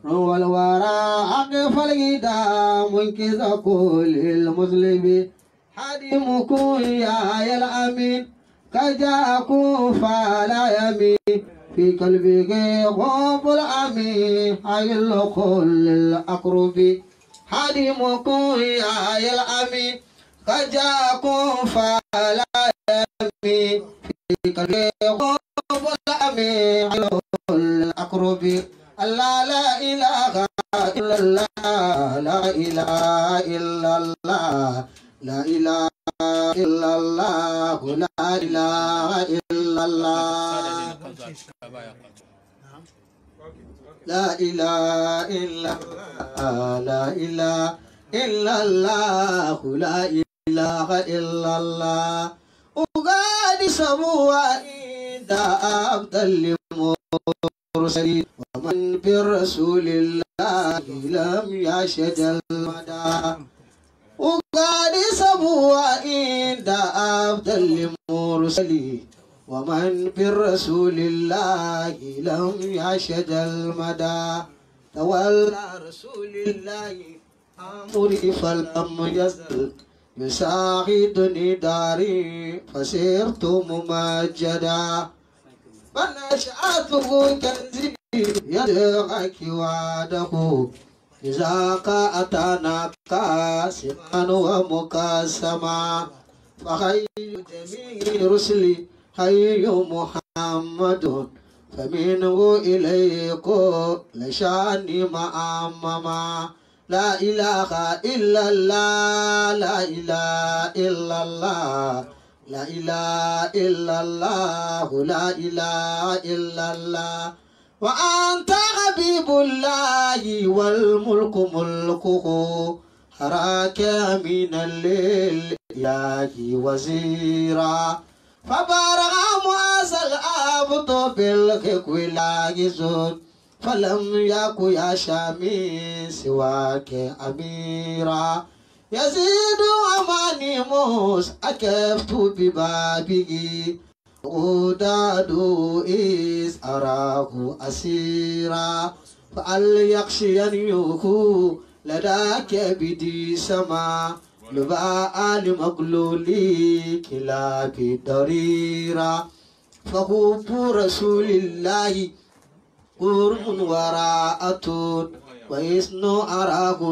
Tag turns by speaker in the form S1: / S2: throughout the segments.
S1: والورى أقف الغدا منكز كل المسلم حديمكم يا الأمين كجاكم فلا يمين في قلبك خوف الأمين حي كل الأقرب حديمكم يا الأمين كجاكم فلا يمين في قلبك خوف الأمين حي كل الأقرب الله لا إله إلا الله لا إله إلا الله لا إله إلا الله لا إله إلا الله لا إله إلا الله لا إله إلا الله لا إله إلا الله أغادي سبوا عند عبد المرسلين ومن برسول الله لم يشهد المدى وقال سبوا عند عبد المرسلين ومن بالرسول الله لم يشهد المدى تولى رسول الله أمري فلم يزل يساعدني داري فسرت ممجدا فنشأته كنزي يدعك وعده إذا أتانا كاسما ومكاسما فخير جميع رسلي حي محمد فمنه إليك لشاني معمما لا إله إلا الله لا إله إلا الله لا إله إلا الله لا إله إلا الله وأنت حبيب الله والملك ملكه حراك من الليل إله وزيرا فبارع معاذ العبد بالحق لاجزون فلم يك يا شامي سواك أميرا يزيد أماني موس أكفت ببابه وداد إذ أراه أسيرا فليخشينيه لداك بدي سما لباء لمقلولي كلاب ضريرا فحب رسول الله قرب وراءة وإذن أراه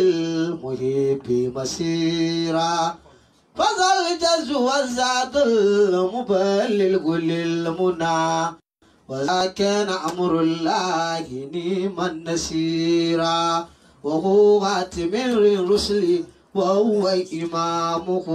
S1: للمحب مسيرا فذا الجز والزاد المبلغ للمنى وذا كان أمر الله نيما نسيرا وهو خاتم الرسل وهو إمامه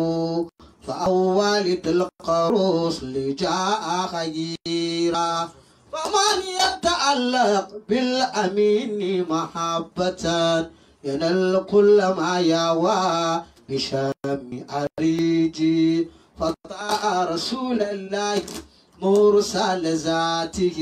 S1: فأول تلك الرسل جاء خيرا فمن يتعلق بالأمين محبة ينال كل ما يوى بشام أريجي فطاع رسول الله مرسل ذاته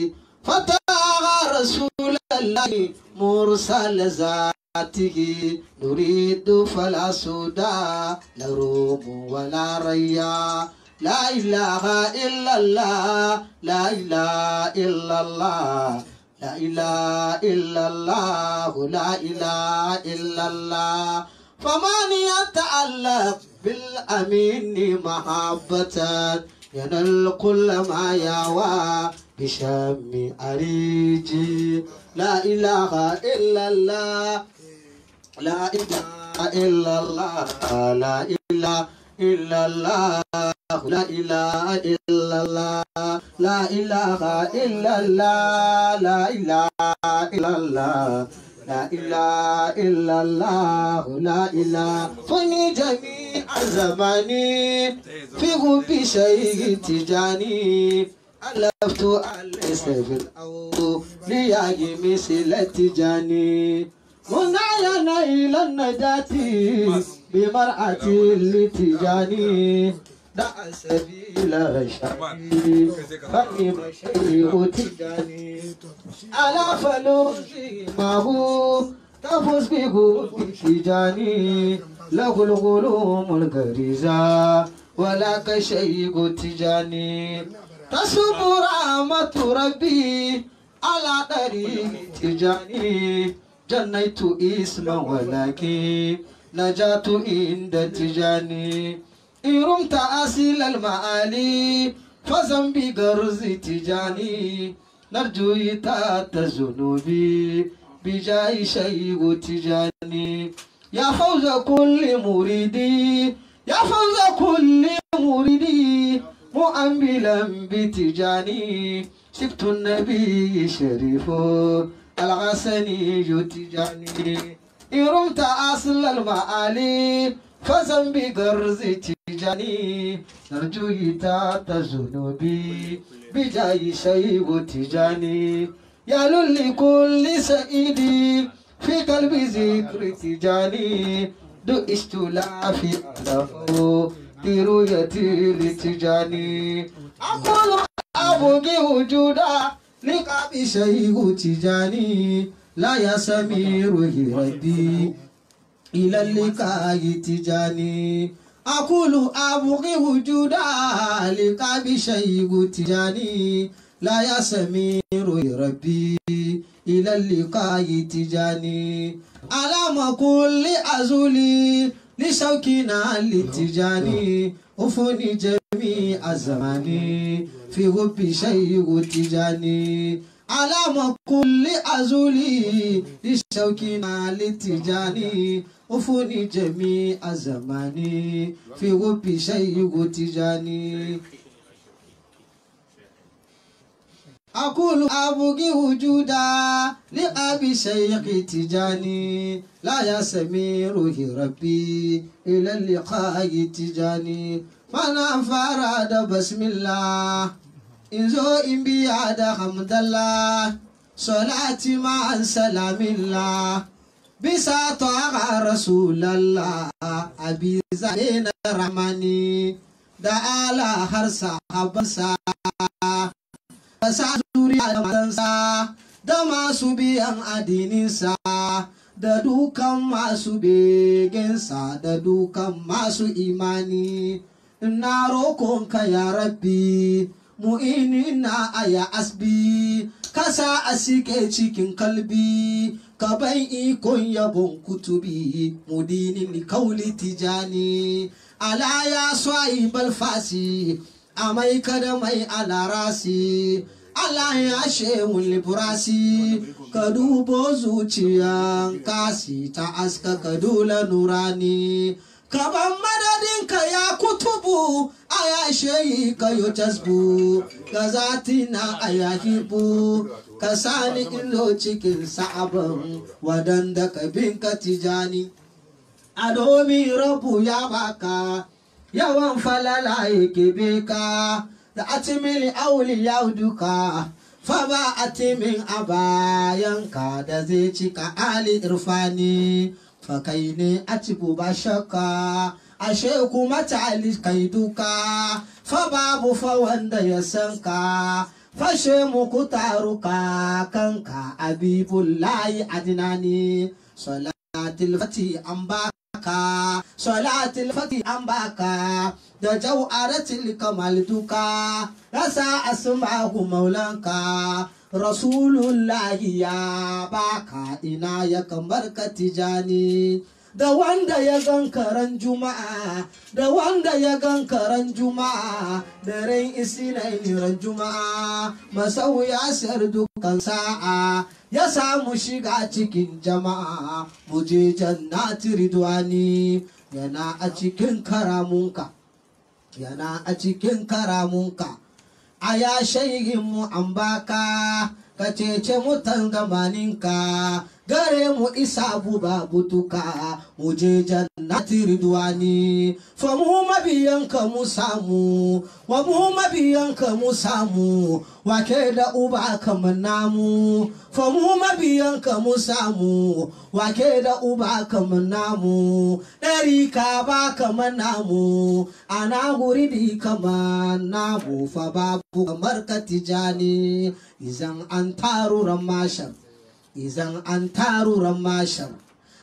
S1: فطاع رسول الله مرسل ذاته نريد فلا سودا لا روم ولا ريا لا إله إلا الله لا إله إلا الله لا إله إلا الله لا إله إلا الله فمن يتعلق بالأمين محبة ينال كل ما يوى بشم أريجي لا إله إلا الله لا إله إلا الله لا إله إلا الله لا إله إلا الله لا إله إلا الله لا إله إلا الله لا إله إلا الله لا إله فني جميع زماني في غب شيء تجاني ألفت أليس في الأول لياجي مثل تجاني منعينا إلى النجاة بمرأة لتجاني دع سبيل رشادي فإن شيء تجاني على فلوسي ما هو تفوز به تجاني له الغلوم الغريزة ولا كشيء تجاني تصب رحمة ربي على طريق تجاني جنيت اسما ولكن نجات عند تجاني إن رمت أصل المعالي فذنبي غرز تجاني نرجو إتات ذنوبي بجاي شيء تجاني يا فوز كل مريدي يا فوز كل مريدي مؤملا بتجاني سبت النبي شريف الغسني تجاني إن رمت أصل المعالي فذنبي غرز تجاني نرجو إتات ذنوبي بجاي شيء تجاني يا لكل سعيدي في قلبي ذكر تجاني دئست لا في ألفه برؤيتي لتجاني أقول أبغي وجودا لقاب شيء تجاني لا يسمير ربي إلى اللقاء تجاني أقول أبغي وجودا لقاب شيء تجاني لا يسمير ربي إلى اللقاء تجاني على كل أزولي لشوكنا لتجاني أفني جميع الزماني في حب شيء تجاني على كل أزولي لشوكنا لتجاني أفني جميع الزماني في حب شيء تجاني أقول أبغي وجودا لأبي شيخ تجاني لا يسمير ربي إلى اللقاء تجاني فأنا فراد بسم الله إن زو إن بياد حمد الله صلاتي مع سلام الله بساط رسول الله أبي زين رحماني دعا har sahabansa sa zuriya da matansa da masu biyan adininsa da dukan masu begensa da dukan masu imani na rokonka ya rabbi mu'ini na aya asbi kasa a sike cikin kalbi ka ban ikon yabon kutubi mudinin kauli tijani ala ya swai balfasi amai kada mai alarasi Allah ya shehu liburasi ka dubo zuciyan kasi ta aska ka dula nurani ka ban madadin ka ya kutubu a ya shehi ka yo tasbu ka zati na a ya hibu ka sani ilo cikin sa'aban wadanda ka bin ka tijani a domin rabu ya baka yawan falala yake beka da atimili auli ya duka fa ba atimin a bayanka da zai cika ali irfani fa kai ne a cibu ba shakka ashe kuma tali kai duka fa babu fa wanda ya san ka fashe muku taruka kanka abibullahi adinani salatul fati an ba baka salatul fati an baka da jau'aratul kamal duka rasa asma'u maulanka rasulullahi ya baka ina ya kamar ka tijani da wanda ya gan karan juma'a da wanda ya gan karan juma'a da ran isinaini ran juma'a masau ya sayar dukkan sa'a ya samu shiga cikin jama'a muje jannati ridwani yana a cikin karamunka yana a cikin karamunka a ya mu an baka ka cece mutan gabaninka gare mu isa buba butuka mu je jannati ridwani fa mu mabiyanka mu samu wa mu mabiyanka mu samu wa ke da uba kamar namu fa mu mabiyanka mu samu wa ke da uba kamar namu ɗari ka ba kamar namu ana guri di kamar namu fa babu kamar ka tijani izan an taruran mashar izan an taruran mashar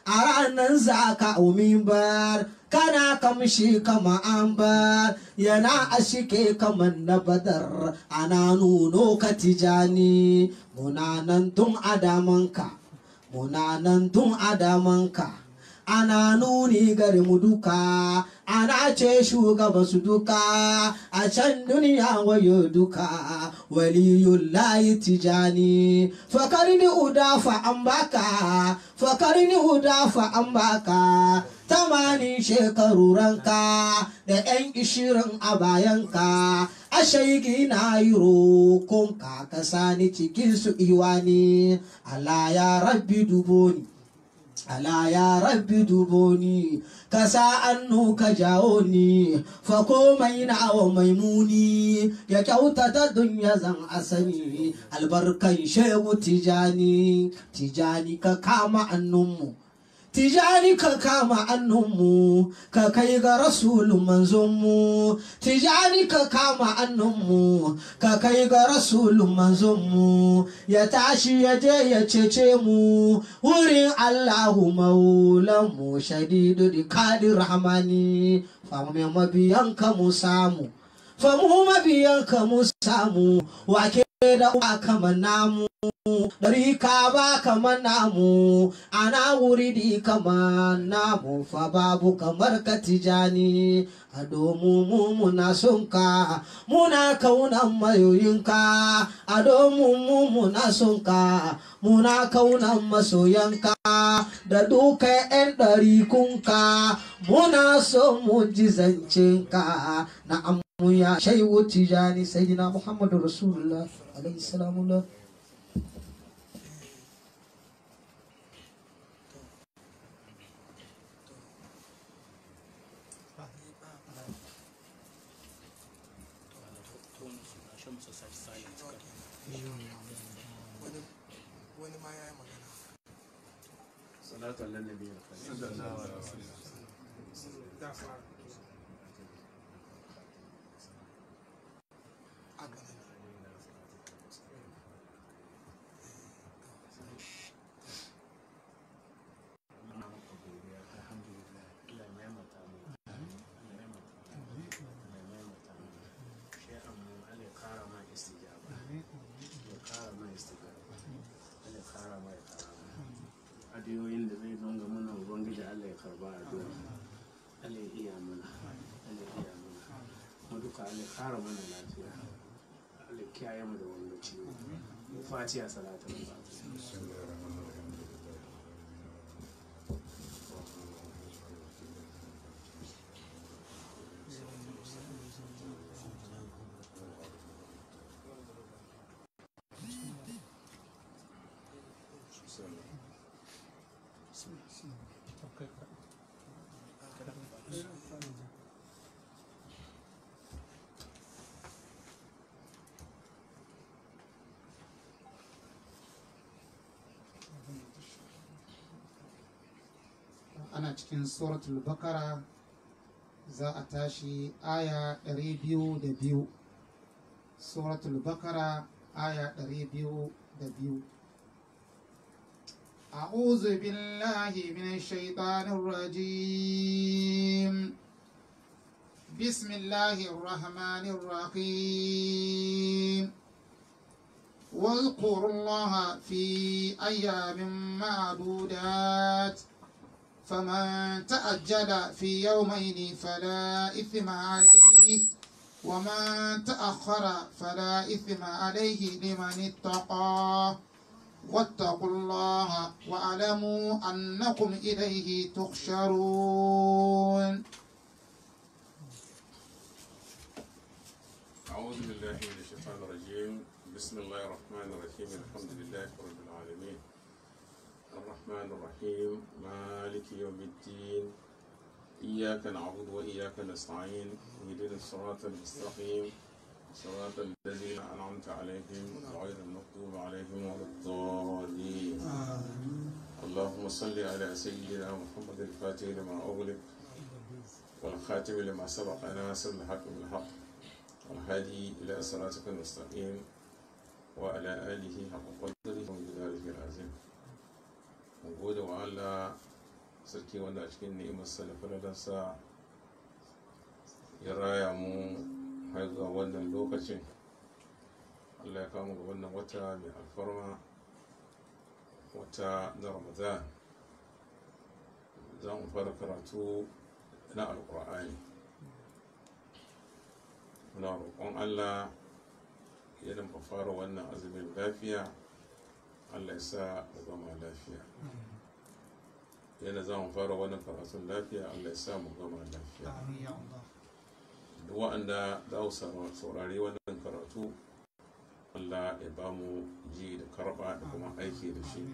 S1: a ranar za ka mimbar kana kamshi kama ambar yana ashike kamar na badar ana nuno ka tijani munanan tun adamanka munanan tun adamanka ana nuni gare mu duka ana ce shugaba su duka a can duniya wayo duka waliyullahi tijani fakarni udafa an baka fakarni udafa an baka tamanin shekaru ranka da yan ishirin a bayanka a shaigi na yi rokon ka sani cikin su iwani Allah ya rabbi duboni Ala ya rabbi duboni ka sa annu ka jawo ni fa komai na wa maimuni ya kyautata dunya zan asani albarkan shehu tijani tijani ka kama annunmu tijani ka kama annunmu ka kai ga rasulun manzonmu tijani ka kama annunmu ka kai ga rasulun manzonmu ya tashi ya je ya cece mu wurin allahu maulanmu shadidu di kadi rahmani famu mabiyan ka mu samu famu mabiyan ka mu samu wake da uwa kamar namu dari ka ba kamar namu ana wuri di kamar namu fa babu kamar ka tijani a domin mu muna son ka muna kaunan mayoyinka a domin mu muna son ka muna kaunan masoyanka da duka yan ɗarikunka muna son mu ji zancenka na ya shaiwu tijani sayyidina muhammadu rasulullah alaihi salamullah
S2: wani ma ya yi magana
S3: salatu ala nabi sallallahu alaihi wasallam
S2: da fara a ganin
S3: adiyoyin da zai zonga mana ubangiji Allah ya karba addu'a Allah ya iya mana Allah ya iya mana mu duka Allah ya kara mana lafiya Allah ya kiyaye mu da wanda ciwo mu fatiha salatu
S4: ana cikin suratul bakara za a tashi aya 202 suratul bakara aya 202 أعوذ بالله من الشيطان الرجيم بسم الله الرحمن الرحيم واذكروا الله في أيام معدودات فمن تأجل في يومين فلا إثم عليه ومن تأخر فلا إثم عليه لمن اتقى واتقوا الله واعلموا أنكم إليه تحشرون
S5: أعوذ بالله من الشيطان الرجيم بسم الله الرحمن الرحيم الحمد لله رب العالمين الرحمن الرحيم مالك يوم الدين إياك نعبد وإياك نستعين اهدنا الصراط المستقيم صراط الذين أنعمت عليهم غير المغضوب عليهم ولا الضالين اللهم صل على سيدنا محمد الفاتح لما أغلق والخاتم لما سبق ناصر الحق بالحق والهادي إلى صراطك المستقيم وعلى آله حق قدره ومقداره العظيم نقول وعلى sarki wanda a cikin ni'imarsa da falalarsa ya raya mu har zuwa wannan lokacin allah ya kama ga wannan wata mai alfarma wata na ramadan za mu fara karatu na alkur'ani muna roƙon allah ya mu fara wannan azumin lafiya allah ya sa mu gama lafiya yana za mu fara wannan karatun lafiya allah ya sa mu gama lafiya
S4: amin ya Allah
S5: duk waɗanda za su saurari wannan karatu allah ya ba mu ji da karɓa da kuma aiki da shi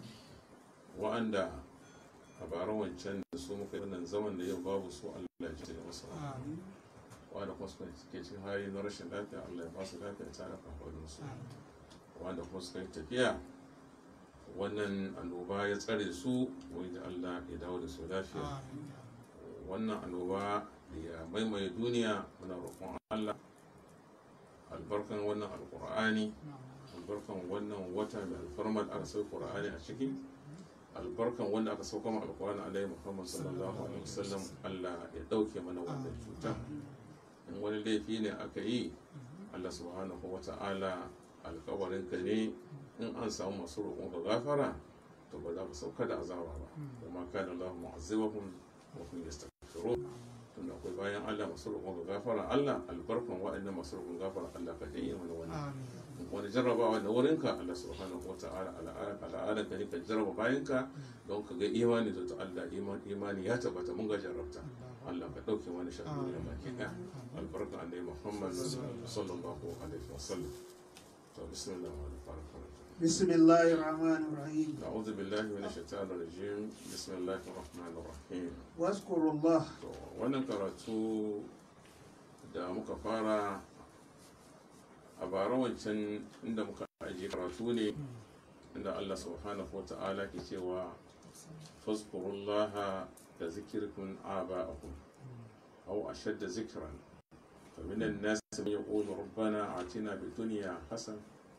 S5: waɗanda a bara wancan da su muka yi wannan zaman da yau babu su allah ya ji da masu
S4: amin
S5: wanda kuma suka ke cikin hali na rashin lafiya allah ya ba su lafiya tare da su wanda kuma suka yi tafiya wannan annoba ya tsare su wani da allah ya dawo da su lafiya
S4: amin
S5: wannan annoba da ya maimaye duniya muna roƙon Allah albarkan wannan alƙur'ani albarkan wannan wata mai alfarma da aka sauka ƙur'ani a ciki albarkan wanda aka sauka ma alƙur'ani alaihi muhammad sallallahu alaihi wasallam Allah ya ɗauke mana wannan cuta in wani laifi ne aka yi Allah subhanahu wa ta'ala alƙawarin ka ne in an samu masu roƙon ka gafara to ba za ku sauka da azaba ba kuma kana Allah mu'azzibahum wa hum yastaghfirun tunda akwai bayan Allah masu roƙon ga gafara Allah albarkan waɗannan masu roƙon gafara Allah ka janye mana wani
S4: amin
S5: wani jarrabawa da wurinka Allah subhanahu wa ta'ala al'adar ka ne ka jarraba bayanka don ka ga imani da Allah imani ya tabbata mun ga jarrabta Allah ka ɗauke wani shafi da baki ɗaya albarkan annabi Muhammad sallallahu alaihi wasallam to bismillah wa barakatuh
S4: بسم الله الرحمن الرحيم
S5: أعوذ بالله من الشيطان الرجيم بسم الله الرحمن الرحيم
S4: واذكروا الله
S5: to wannan karatu da muka fara a bara wancan inda muka ajiye karatu ne inda Allah subhanahu wa ta'ala ke cewa fazkurullaha da zikirkun aba'akum aw ashadda zikran فمن الناس من يقول ربنا آتنا في الدنيا حسن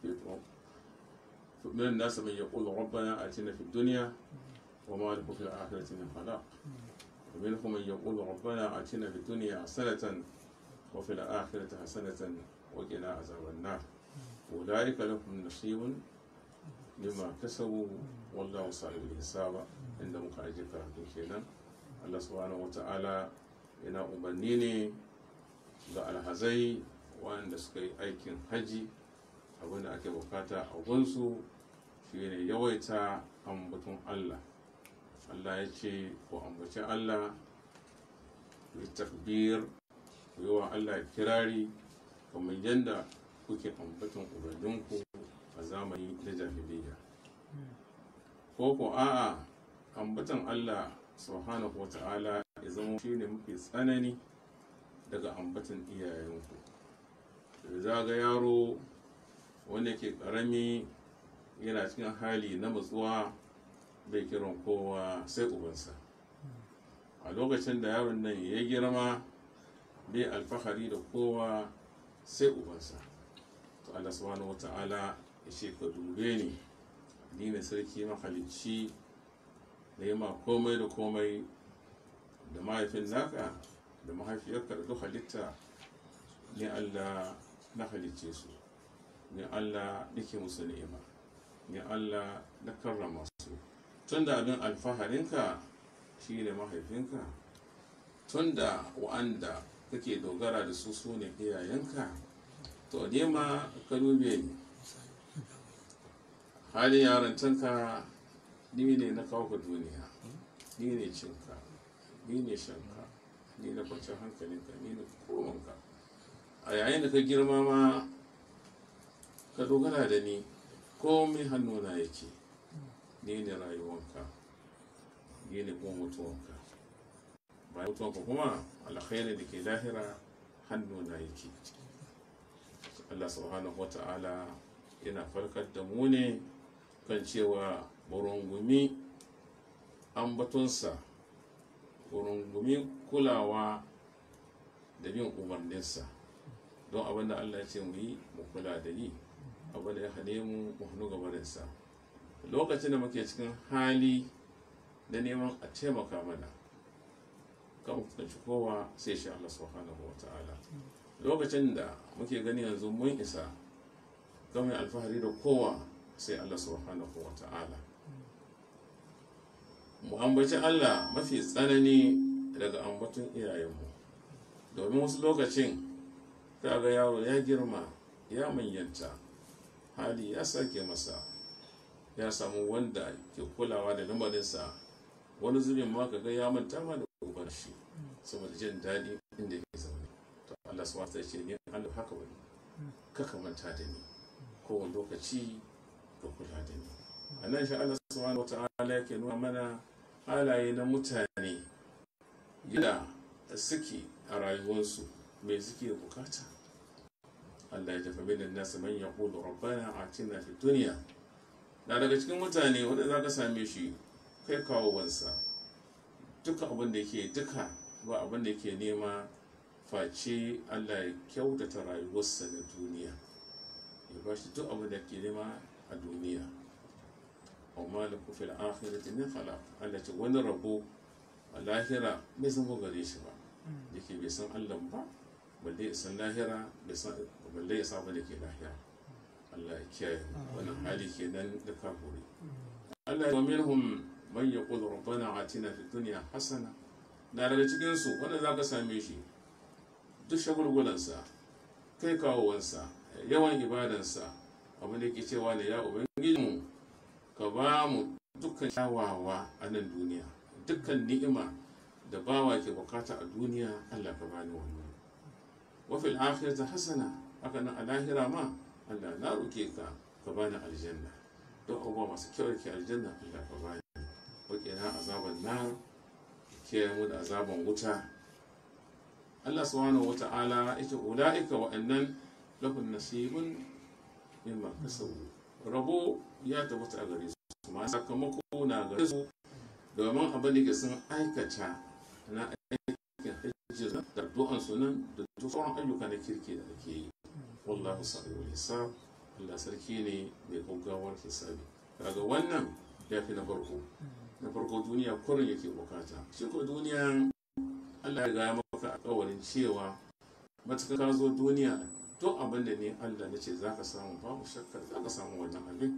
S5: من الناس من يقول ربنا آتنا في الدنيا وما له في الآخرة من خلاق ومنهم من يقول ربنا آتنا في الدنيا حسنة وفي الآخرة حسنة وقنا عذاب النار أولئك لهم نصيب مما كسبوا والله صاحب الحساب عند مكاجي كراتون kenan Allah subhanahu wata'ala yana umarni ne ga alhazai wanda suka yi aikin haji abinda ake bukata a gunsu shine yawaita ambaton Allah Allah ya ce ku ambaci Allah ku yi takbir ku yi wa Allah kirari kamar yadda kuke ambaton ubanginku a zamani na jahiliya ko ko a'a ambaton Allah subhanahu wata'ala ya zama shine mafi tsanani daga ambaton iyayenku da zaga yaro wanda ke karami yana cikin hali na matsuwa bai kiran kowa sai ubansa a lokacin da yaron nan ya girma bai alfahari da kowa sai ubansa to Allah subhanahu wata'ala ya ce ka dube ni ni ne sarki mahalicci da yi ma komai da komai da mahaifin naka da mahaifiyarka da duk halitta ni Allah na halicce su ni Allah nake musu ni'ima ni Allah na karrama su tun da abin alfaharinka shi ne mahaifinka tun da wa'anda kake dogara da su su ne iyayenka to nema ka dube ni halin yarantanka ni ne na kawo ka duniya ni ne cinka ni ne shanka ni na kwanciyar hankalinka ni ne komanka a yayin da ka girma ma ka dogara da ni komai hannuna yake ni ne rayuwanka ni ne kuma mutuwanka bayan mutuwanka kuma alkhairi da ke lahira hannuna yake Allah subhanahu wata'ala yana farkar da mu ne kan cewa burungumi ambatonsa burungumi kulawa da bin umarninsa don abinda Allah ya ce mu yi mu kula da yi abinda ya hane mu mu hannu gabarinsa lokacin da muke cikin hali na neman a taimaka mana kan fuskanci kowa sai shi Allah subhanahu wa ta'ala lokacin da muke gani yanzu mun isa kan mai alfahari da kowa sai Allah subhanahu wa ta'ala mu ambaci Allah mafi tsanani daga ambaton iyayenmu domin wasu lokacin kaga yaro ya girma ya manyanta hali ya sake masa ya samu wanda ke kulawa da lamarinsa wani zubin ma kaga ya manta ma da uban shi saboda jin daɗi inda ke zaune to Allah su wata ce ni Allah haka wani kaka manta da ni kowane lokaci ka kula da ni a nan shi Allah subhanahu wata'ala yake nuna mana halaye na mutane yadda suke a rayuwarsu mai suke bukata Allah ya tafi min nasu man yaqulu rabbana atina fid dunya na daga cikin mutane wanda za ka same shi kai kawo wansa duka abin da ke duka ba abin da ke nema face Allah ya kyautata rayuwarsa na duniya ya ba shi duk abin da ke nema a duniya amma da kufil akhirati min khalaq Allah ce wani rabo a lahira bai zama gare shi ba da ke bai san Allah ba balle ya san lahira balle ya san da ke lahira Allah ya kiyaye wannan hali kenan da kafuri Allah ya minhum man yaqulu rabbana atina fid dunya hasana na daga cikin su wanda zaka same shi duk shagulgulansa kai kawowansa yawan ibadansa abin da ke cewa ne ya ubangijinmu ka ba mu dukkan kyawawa a nan duniya dukkan ni'ima da bawa ke bukata a duniya Allah ka bani wannan wafil akhirati hasana haka nan a lahira ma Allah na roke ka ka bani aljanna don abubuwa masu kyau ke aljanna Allah ka bani wakina azaban nar kiyaye mu da azaban wuta Allah subhanahu wata'ala ita ula'ika wa'annan lahun nasibun mimma kasabu rabo ya tabbata a gare su ma sakamako na gare su domin abin da ke sun aikata na aikin hajji da addu'an sunan da duk sauran ayyuka na kirki da ake yi wallahu sa'ul hisab Allah sarki ne mai gaggawar hisabi kaga wannan ya fi na farko na farko duniya kurin yake bukata shi ko duniya Allah ya gaya maka alƙawarin cewa matuƙa ka zo duniya duk abin da ne Allah na ce za ka samu babu shakka za ka samu wannan abin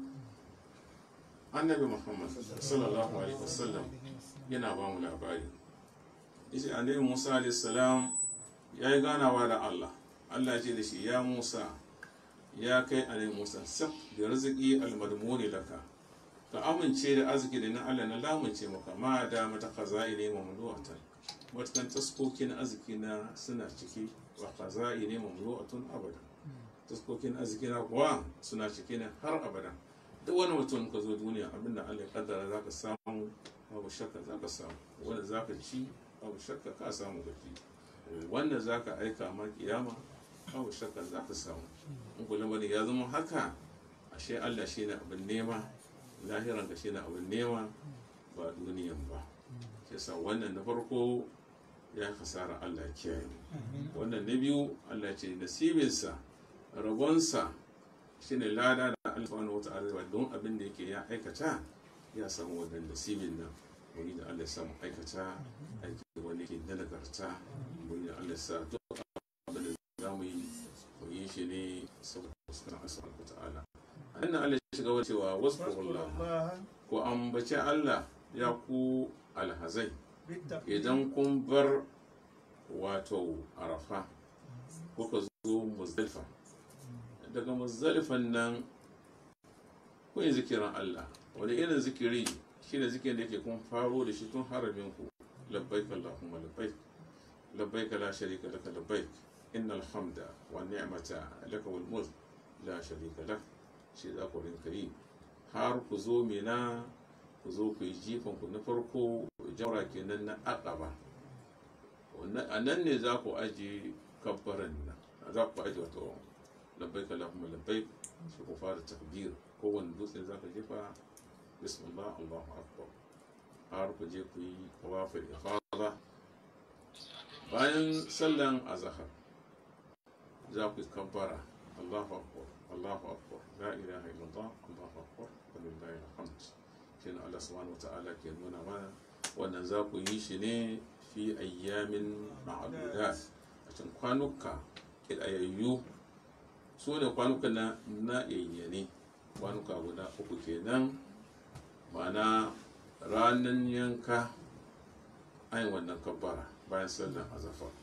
S5: annabi muhammad sallallahu alaihi wasallam yana ba mu labari yace annabi musa alaihi salam ya yi ganawa da Allah Allah ya ce da shi ya musa ya kai annabi musa sab da riziki almadmuni laka ka amince da arziki da na Allah na lamunce maka ma da mata khaza'ini mamlu'atan matakan taskokin arziki na suna ciki wa khaza'ini mamlu'atun abada taskokin arziki na kuwa suna ciki ne har abada duk wani mutum ka zo duniya abinda Allah ya kaddara za ka samu babu shakka za ka samu wanda za ka ci babu shakka ka samu gaji wanda za ka aika ma kiyama babu shakka za ka samu in kula bane ya zama haka ashe Allah shi ne abin nema lahiran ka shi ne abin nema ba duniyan ba ke sa wannan na farko ya kasara Allah ya kiyaye wannan na biyu Allah ce nasibinsa rabonsa shine lada da Allah subhanahu wata'ala don abin da yake ya aikata ya samu wannan nasibin nan wani da Allah ya samu aikata aiki wani ke na nagarta wani da Allah ya sa duk abin da za mu yi mu yi shi ne saboda sukan Allah subhanahu wata'ala annan Allah ya shiga wani cewa wasu ko ambaci Allah ya ku alhazai idan kun bar wato arafa kuka zo muzdalifa daga muzdalifan nan kun yi zikirin Allah wani irin zikiri shi ne zikirin da yake kun faro da shi tun haramin ku labbaik Allahumma labbaik labbaik la sharika laka labbaik innal hamda wa ni'mata laka wal mulk la sharika lak shi za ku rinka yi har ku zo mina ku zo ku yi jifan ku na farko jawra kenan na aqaba a nan ne za ku aje kabbaran nan za ku aje wato labbaik Allahumma labbaik sai ku fara takbir kowane dutse za ka jefa bismillah Allahu akbar har ku je ku yi tawafil ifada bayan sallan azhar za ku kabbara Allahu akbar Allahu akbar la ilaha illallah Allahu akbar walillahi alhamd shine Allah subhanahu wata'ala ke nuna mana wannan za ku yi shi ne fi ayyamin ma'adudat a cikin kwanuka ƙidayayyu su ne kwanuka na na yayyane kwanuka guda uku kenan ma'ana ranar yanka ayin wannan kabbara bayan sallan azafar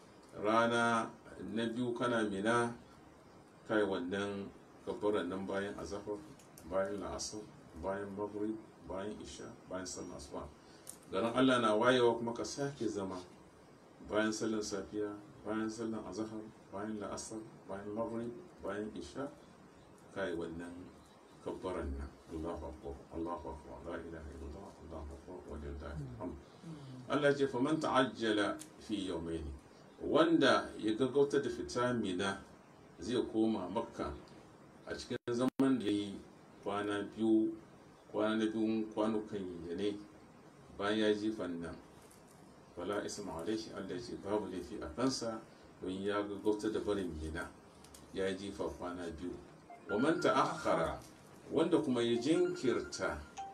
S5: rana na biyu kana mina kai wannan kabbaran nan bayan azafar bayan la'asar bayan maghrib bayan isha bayan sallan asuba garin allah na wayewa kuma ka sake zama bayan sallan safiya bayan sallan azahar bayan la'asar bayan maghrib bayan isha kai wannan kabbaran nan Allahu akbar Allahu akbar la ilaha illallah Allahu akbar wa lillahi alhamd Allah ce faman ta'ajjala fi yawmayn wanda ya gaggauta da fita mina zai koma makka a cikin zaman da yayi kwana biyu kwana na biyun kwanukan ya ne bayan ya jifan nan wala isma alaihi Allah ce babu laifi a kansa don ya gaggauta da barin mina ya jifa kwana biyu wa man ta'akhkhara wanda kuma ya jinkirta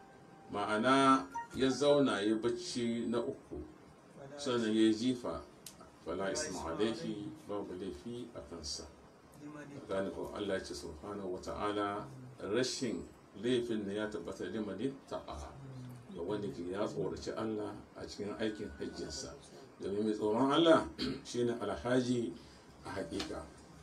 S5: ma'ana ya zauna ya bacci na uku sannan ya jifa fala isma alaihi babu laifi a kansa gane ko Allah ce subhanahu wa ta'ala rashin laifin ne ya tabbata limanin ta'a ga wanda ke ya tsoraci Allah a cikin aikin hajjinsa domin mai tsoron Allah shine alhaji a hakika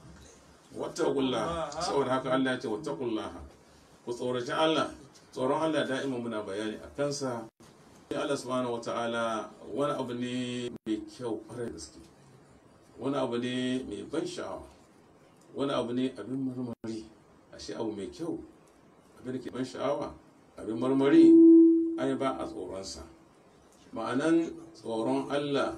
S5: wata kulla saboda haka Allah ya ce wata kullaha ku tsoraci Allah tsoron Allah da'ima muna bayani a kansa Allah subhanahu wata'ala wani abu ne mai kyau kwarai gaske wani abu ne mai ban sha'awa wani abu ne abin marmari ashe abu mai kyau abin da ke ban sha'awa abin marmari ai ba a tsoronsa ma'anan tsoron Allah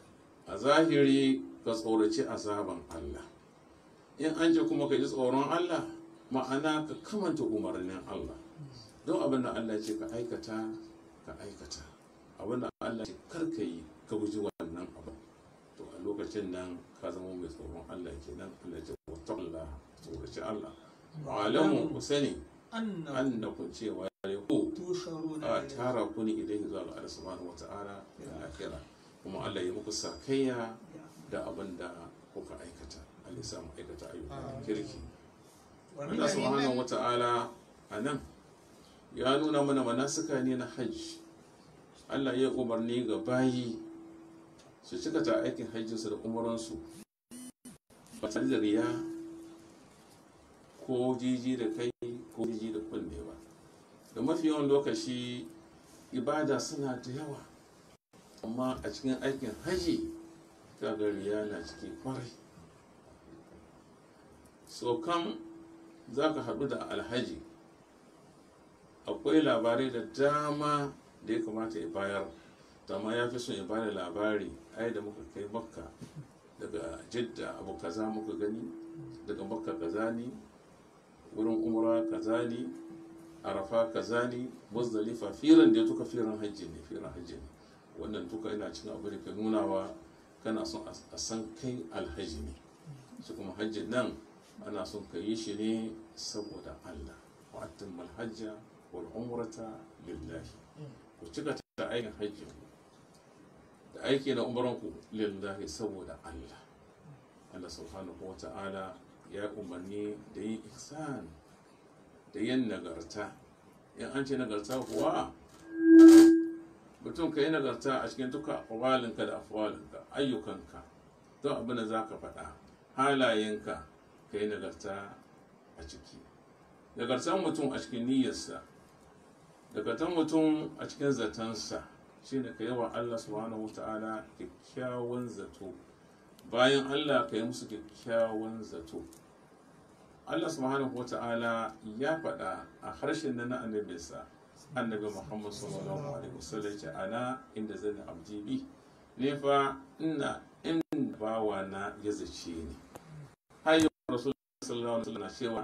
S5: a zahiri ka tsoraci azaban Allah in an ce kuma ka ji tsoron Allah ma'ana ka kamanta umarnin Allah don abin da Allah ce ka aikata ka aikata abin da Allah ce kar ka yi ka guji wannan abu to a lokacin nan ka zama mai tsoron Allah kenan Allah ce wata Allah tsoraci Allah alamu ku sani annakum cewa ku a tara ku ne ilaihi zuwa ga Allah subhanahu wata'ala da akira kuma Allah ya muku sakayya da abin da kuka aikata Allah ya samu aikata ayyukan kirki Allah subhanahu wata'ala a nan ya nuna mana manasuka ne na hajji Allah ya umarni ga bayi su cika ta aikin hajjinsu da umaransu ba tare da riya ko jiji da kai ko jiji da kunne ba da mafi yawan lokaci ibada suna da yawa amma a cikin aikin haji kaga riya na ciki kwarai so kam za ka haɗu da alhaji akwai labarai da dama da ya kamata ya bayar amma ya fi son ya bada labari ai da muka kai makka daga jidda abu kaza muka gani daga makka kaza ne wurin umra kaza ne arafa kaza ne muzdalifa firan da duka firan hajji ne firan hajji ne wannan duka yana cikin abu da ke nunawa kana son a san kai alhaji ne shi kuma hajjin nan ana son ka yi shi ne saboda allah wa'attin malhajja wal umrata lillahi ku cika ta aikin hajji da aiki na umranku lillahi saboda allah allah subhanahu wa ta'ala ya umarni da yin ihsan da yin nagarta in an ce nagarta kuwa mutum ka yi nagarta a cikin duka awalinka da afawalinka ayyukanka don abin da za ka faɗa halayenka ka yi nagarta a ciki nagartan mutum a cikin niyyarsa nagartan mutum a cikin zatansa shine ka yi wa allah subhanahu wa ta'ala kyakkyawan zato bayan Allah ka yi musu kyakkyawan zato Allah subhanahu wata'ala ya faɗa a harshen na na annabinsa annabi Muhammad sallallahu alaihi wasallam ce ana inda zan abdi bi ne fa ina in bawa na ya zace ni har yau rasul sallallahu alaihi wasallam cewa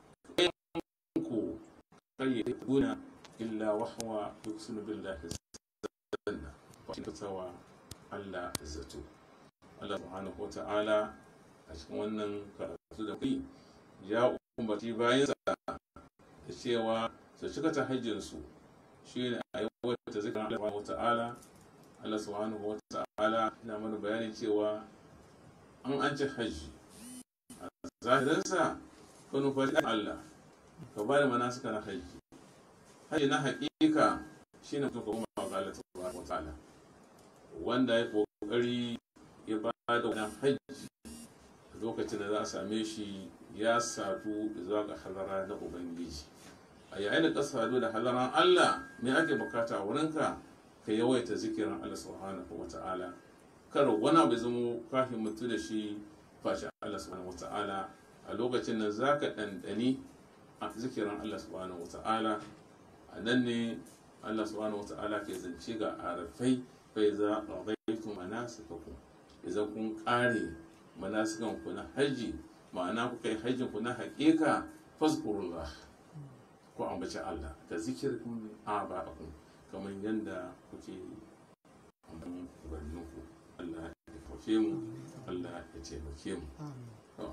S5: ku kai guna illa wahwa yuksunu billahi zanna wa tawa Allah zato Allah subhanahu wa ta'ala a cikin wannan karatu da kai ya umarci bayansa da cewa su cika ta hajjinsu shi ne a yawaita zikirin Allah subhanahu wata'ala Allah subhanahu wata'ala yana mana bayani cewa an an ci hajji a zahirinsa ka nufaci Allah ka ba da manasika na hajji hajji na haƙiƙa shi ne mutum ka kuma ga Allah subhanahu wata'ala wanda ya kokari ya ba da wannan hajji lokacin da za a same shi ya sadu zuwa ga halara na ubangiji a yayin da ka sadu da halaran allah me ake bukata a wurinka ka yawaita zikirin allah subhanahu wa ta'ala kar wani abu zama ka himmatu da shi face allah subhanahu wa ta'ala a lokacin nan za ka ɗanɗani a zikirin allah subhanahu wa ta'ala a nan ne allah subhanahu wa ta'ala ke zance ga arafai bai za a zaitu manasikakum idan kun ƙare manasikan ku na haji ma'ana ku kai hajjin ku na haƙiƙa fazkurullah ku ambaci Allah da zikirkum aba'akum kamar yadda kuke ambaton ubanninku Allah ya kafe mu Allah ya taimake mu To.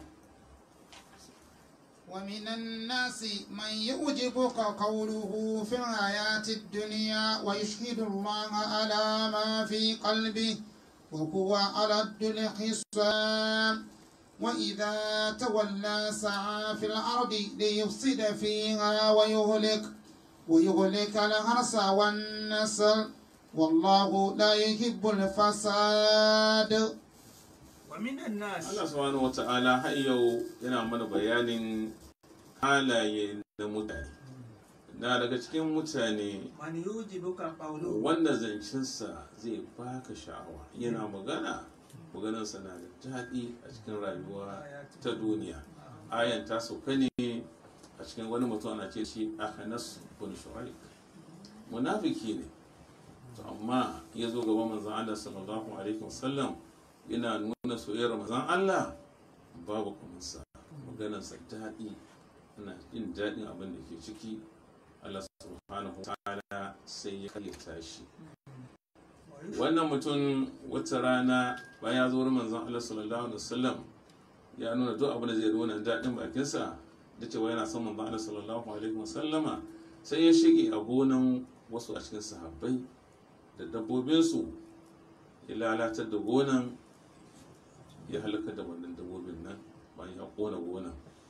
S2: ومن الناس من يعجبك قوله في الحياة الدنيا ويشهد الله على ما في قلبه وهو ألد الخصام وإذا تولى سعى في الأرض ليفسد فيها ويهلك ويهلك الحرث والنسل والله لا يحب الفساد
S3: wa minan nas
S5: Allah subhanahu wa ta'ala har yau yana mana bayanin halaye na mutane na daga cikin mutane
S3: man yujibuka qawluhu
S5: wanda zancensa zai baka sha'awa yana magana maganarsa na da daɗi a cikin rayuwa ta duniya ayan ta sauka ne a cikin wani mutum ana ce shi ahanas bin shu'aib munafiki ne to amma ya zo gaban manzon Allah sallallahu alaihi wasallam yana nuna soyayyar manzon Allah babu kuminsa maganarsa daɗi ana jin daɗin abin da ke ciki Allah subhanahu wa ta'ala sai ya kayyata shi wannan mutum wata rana bayan ya zo wurin manzon Allah sallallahu alaihi wasallam ya nuna duk abin da zai nuna daɗin bakinsa da cewa yana son manzon Allah sallallahu alaihi wasallama sai ya shige a gonan wasu a cikin sahabbai da dabbobinsu ya lalatar da gonan ya halaka da wannan dabbobin nan bayan ya kona gonan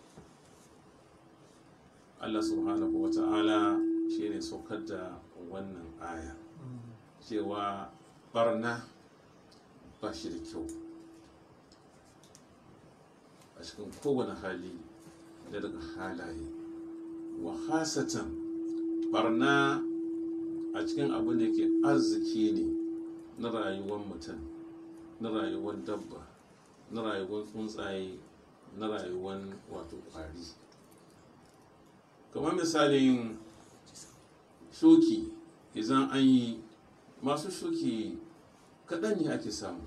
S5: Allah subhanahu wa ta'ala shi ne saukar da wannan aya cewa barna ba shi da kyau a cikin kowane hali da daga halaye wa hasatan barna a cikin abin da ke arziki ne na rayuwar mutum na rayuwar dabba na rayuwar tsuntsaye na rayuwar wato kwari kamar misalin shuki idan an yi masu shuki kaɗan ne ake samu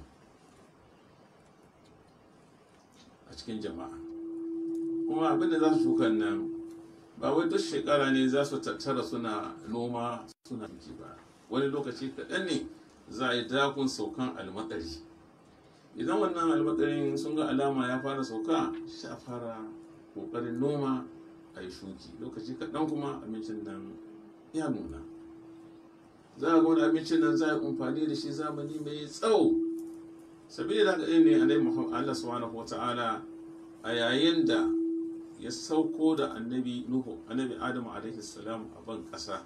S5: a cikin jama'a kuma abinda za su shukan nan ba wai duk shekara ne za su tattara suna noma suna shuki ba wani lokaci kaɗan ne za a yi dakon saukan almakari idan wannan almakarin sun ga alama ya fara sauka sha fara ƙoƙarin noma a yi shuki lokaci kaɗan kuma abincin nan ya nuna za a ga wani abincin nan za a yi amfani da shi zamani mai tsawo sabida da haka ne alai muhammad allah subhanahu wa ta'ala a yayin da ya sauko da annabi nuhu annabi adamu alaihi salam a ban ƙasa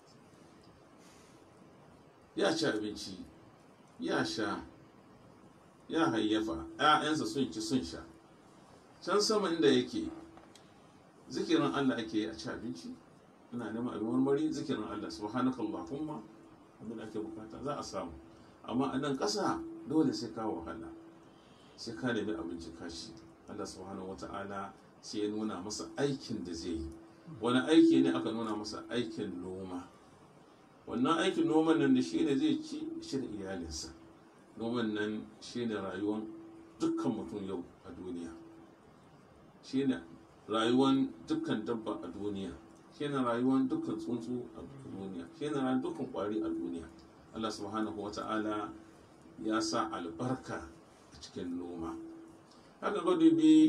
S5: ya ci abinci ya sha ya hayyafa ‘ya'yansa sun ci sun sha can sama inda yake zikirin Allah ake yi a ci abinci ina neman abin marmari zikirin Allah subhanaka Allahumma abin da ake bukata za a samu amma a nan ƙasa dole sai ka wahala sai ka nemi abinci kashi Allah subhanahu wata'ala sai ya nuna masa aikin da zai yi wani aiki ne aka nuna masa aikin noma wannan aikin noman nan da shi ne zai ci shi da iyalinsa noman nan shi ne rayuwar dukkan mutum yau a duniya shi ne rayuwar dukkan dabba a duniya shi ne rayuwar dukkan tsuntsu a duniya shi ne rayuwar dukkan kwari a duniya allah subhanahu wa ta'ala ya sa albarka a cikin noma haka ga dubi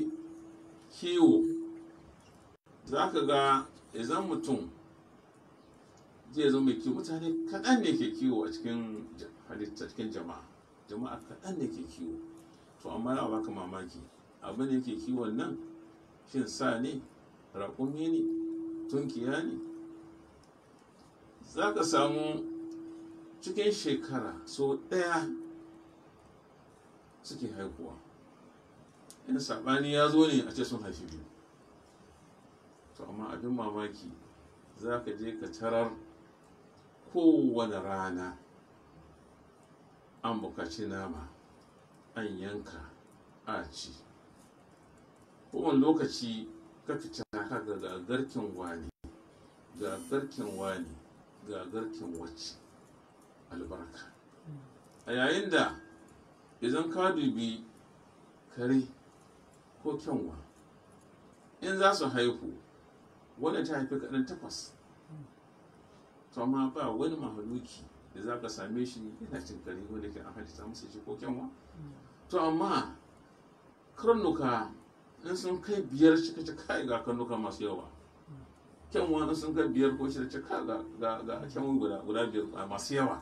S5: kiwo za ka ga idan mutum zai zama mai kiwo mutane kaɗan ne ke kiwo a cikin ja- halitta cikin jama'a jama'a kaɗan ne ke kiwo to amma ya baka mamaki abin da yake kiwon nan shin sa ne raƙumi ne tunkiya ne za ka samu cikin shekara so ɗaya suke haihuwa in saɓani ya zo ne a ce sun haifi biyu to amma abin mamaki za ka je ka tarar kowane rana an bukaci nama an yanka a ci kowane lokaci ka fita ka ga ga garken wani ga garken wani ga garken wacce albarka a yayin da idan ka dubi kare ko kyanwa in za su haihu wanda ta haifi kaɗan takwas to amma ba wani mahaluki da za ka same shi yana cin kare wanda ke an halitta masa shi ko kyanwa to amma karnuka in sun kai biyar cika cika ga karnuka masu yawa kyanwa in sun kai biyar ko shida cika ga ga ga kyanwa guda guda biyar masu yawa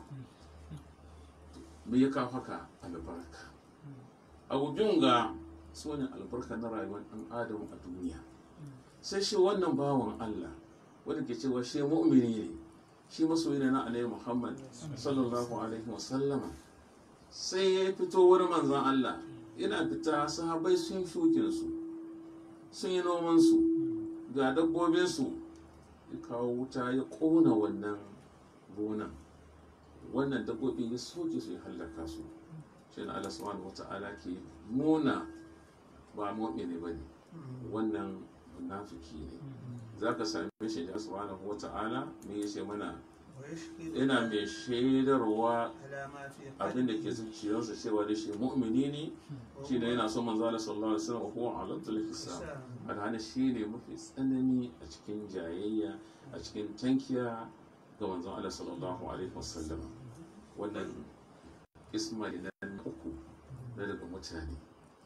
S5: me ya kawo haka albarka abu biyun ga su ne albarka na rayuwar ɗan adam a duniya sai shi wannan bawan Allah wanda ke cewa shi mu'mini ne shi masoyi ne na alaihi Muhammad sallallahu alaihi wa sallama sai ya fito wurin manzon Allah yana fita sahabai sun shukin su sun yi noman su ga dabbobin su ya kawo wuta ya kona wannan gonan wannan dabbobi ya soke su ya hallaka su shi ne Allah subhanahu wata'ala ke nuna ba mu'mini bane wannan munafiki ne za ka same shi da subhanahu wata'ala me yace mana yana mai shaidarwa abin da ke zuciyarsa cewa da shi mu'mini ne shi ne yana son manzo Allah sallallahu alaihi wasallam huwa aladul hisab alhali shi ne mafi tsanani a cikin jayayya a cikin tankiya ga manzon Allah sallallahu alaihi wasallam wannan ismail na uku na daga mutane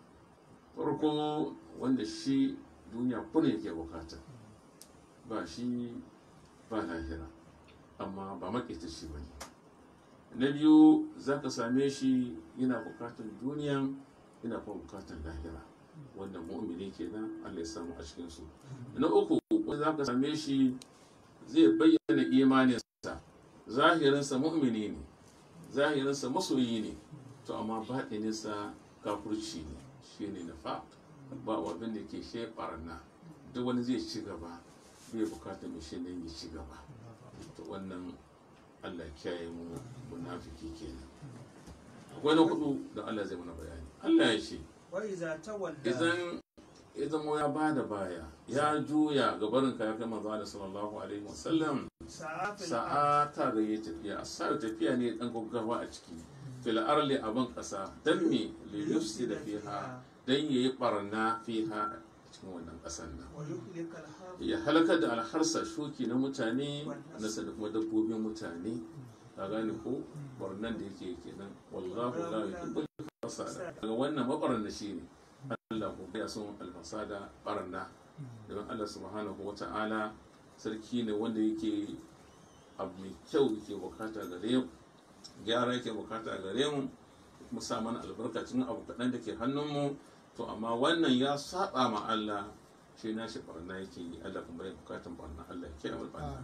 S5: farko wanda shi duniya kuna yake bukata ba shi ba lahira amma ba makita shi ba ne na biyu za ka same shi yana bukatar duniya yana kuma bukatar lahira wannan mu'mini kenan Allah ya samu a cikinsu na uku wanda za ka same shi zai bayyana imaninsa zahirinsa mu'mini ne zahirinsa masoyi ne to amma baɗininsa kafurci ne shi ne na fa ba abin da ke she barna duk wani zai ci gaba bai bukatar mai shi ne ya ci gaba to wannan Allah ya kiyaye mu munafiki kenan akwai na hudu da Allah zai mana bayani Allah ya ce
S4: وإذا تولى
S5: idan ya zama ya bada baya ya juya ga barin ka ya kai manzo Allah sallallahu alaihi wasallam
S4: سعى في الأرض
S5: sa'a ta ga ya tafiya sa tafiya ne dan gaggawa a ciki fil arli aban kasa dan me li yufsida fiha dan yayi barna fiha a cikin wannan kasan nan
S4: ويهلك الحرث
S5: ya halakar da alharsa shuki na mutane nasa da kuma dabbobin mutane ka gane ko barnan da yake kenan wallahu la yuhibbul fasada daga wannan mabarna shi ne Allah ko ya son alfasada barna don Allah subhanahu wata'ala sarki ne wanda yake abu mai kyau yake bukata gare mu gyara yake bukata gare mu mu sa mana albarkacin abu kaɗan da ke hannunmu to amma wannan ya saba ma Allah shi na shi barna yake yi Allah kuma ya bukatan barna Allah ya kiyaye mu barna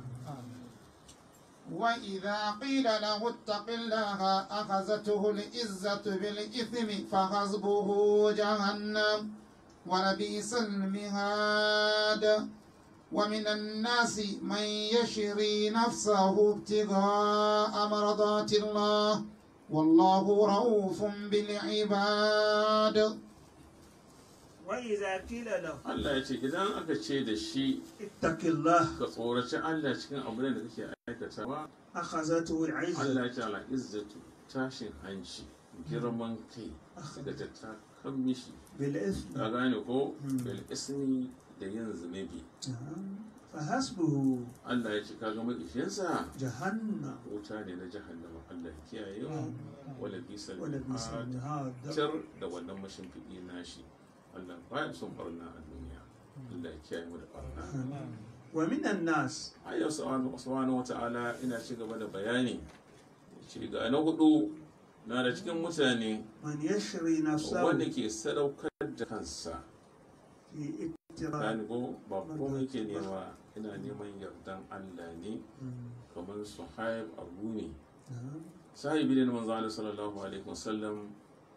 S2: وإذا قيل له اتق الله أخذته العزة بالإثم فحسبه جهنم ولبئس المهاد ومن الناس من يشري نفسه ابتغاء مرضات الله والله رؤوف بالعباد
S4: وإذا قيل له
S5: Allah ya ce idan aka ce da shi
S4: اتق الله
S5: ka tsoraci Allah cikin abin da kake aikatawa
S4: أخذته العزة
S5: Allah ya ce ala izzatu tashin hanci girman kai daga ta kan mishi
S4: بالإثم
S5: ka gane ko bil ismi da yin zunubi
S4: نعم. فحسبه
S5: Allah ya ce ka ga maƙishinsa
S4: جهنم
S5: wuta ne na jahannama Allah ya kiyaye mu wala bisal
S4: ولبئس
S5: mihad
S4: المهاد
S5: tar da wannan mashimfiɗi nashi Allah baya son barna a duniya Allah ya kiyaye mu da barna
S4: ومن الناس
S5: ayyau subhanahu wata'ala ina ci gaba da bayani ci ga na hudu na da cikin mutane
S4: من يشري نفسه
S5: wanda ke sadaukar da kansa
S4: في ابتغاء
S5: gani ko ba komai ke nema ina neman yardan Allah ne kamar suhaib abu ne
S4: نعم.
S5: sahibi ne na manzo Allah sallallahu alaihi wasallam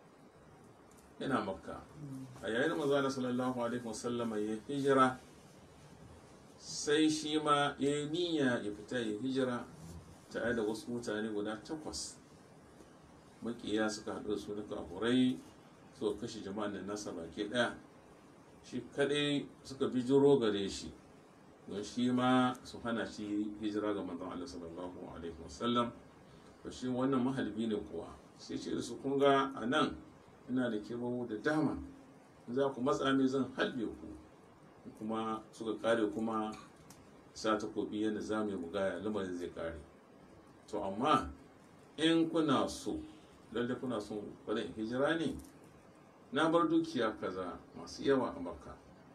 S5: yana makka a yayin da manzo Allah sallallahu alaihi wasallam ya hijira sai shi ma ya yi niyya ya fita ya hijira tare da wasu mutane guda takwas makiya suka haɗu da su na kafurai suka kashe jama'an da nasa baki ɗaya shi kaɗai suka bijiro gare shi don shi ma su hana shi hijira ga manzon Allah sallallahu alaihi wasallam to shi wannan mahalbi ne kuwa sai ce da su kun ga a nan ina da kebawo da dama in za ku matsa ne zan halbe ku kuma suka kare kuma sa takobi yadda za mu yi mugaya lamarin zai kare to amma in kuna so lalle kuna so wani hijira ne na bar dukiya kaza masu yawa a makka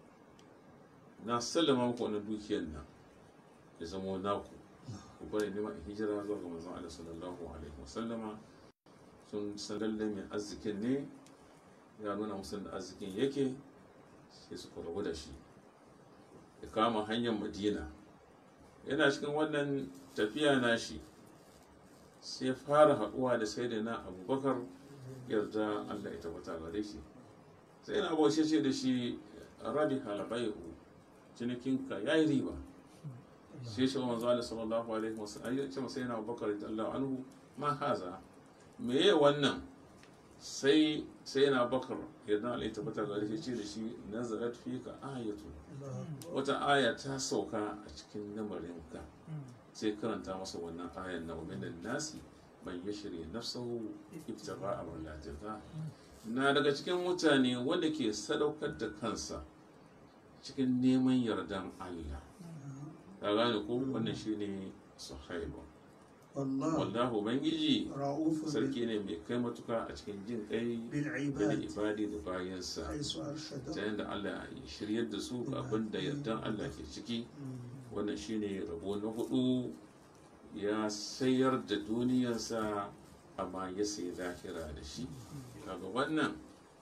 S5: na sallama muku wannan dukiyar nan ya zama naku ku bari nema in hijira zuwa ga manzon Allah sallallahu alaihi wasallama sun san lalle mai arzikin ne ya nuna musu da arzikin yake sai su rabu da shi ya kama hanyar madina yana cikin wannan tafiya nashi sai fara haɗuwa da sai da na abubakar yarda allah ya tabbata gare shi sai na abuwa ce da shi rabi halabaihu cinikinka ya yi riba sai shi wanzu ala sallallahu alaihi wasallam ya ce masa yana abubakar da allah anhu ma haza me ye wannan sai sai yana bakar yarda allah ya tabbata gare shi ce da shi nazarat fika ayatu wata aya ta sauka a cikin lamarinka sai karanta masa wannan ayan na umin nasi man yashri nafsahu ibtigha amrulatika na daga cikin mutane wanda ke sadaukar da kansa cikin neman yardan Allah ka gane ko wannan shine sahaiba
S4: والله
S5: wallahu ubangiji
S4: رؤوف
S5: sarki ne mai kai matuka a cikin jin kai da
S4: بالعباد
S5: ibadi da bayansa
S4: حيث
S5: ta
S4: أرشده
S5: yadda Allah ya shiryar da su ga abin da yardan Allah ke ciki wannan shine rabo na hudu ya sayar da duniyarsa amma ya sayi lahira da shi kaga wannan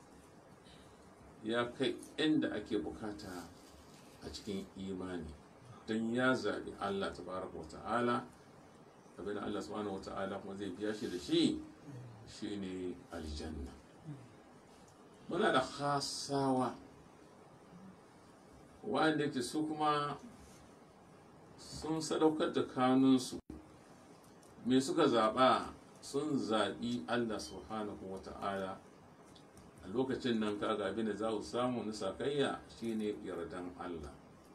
S5: ya kai inda ake bukata a cikin imani don ya zaɓi Allah tabaraka wa ta'ala abin da Allah subhanahu wa ta'ala kuma zai biya shi da shi shine aljanna muna da khasawa wa'anda ke su kuma sun sadaukar da kanunsu me suka zaɓa sun zaɓi Allah subhanahu wa ta'ala a lokacin nan kaga abin da za ku samu na sakayya shine yardan Allah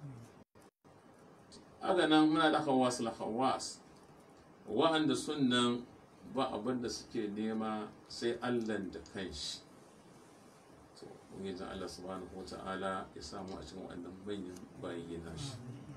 S5: haka nan muna da hawas la hawas wa'anda sun nan ba abin da suke nema sai Allah da kanshi to ubangijin Allah subhanahu wa ta'ala ya samu a cikin waɗannan manyan bayi nashi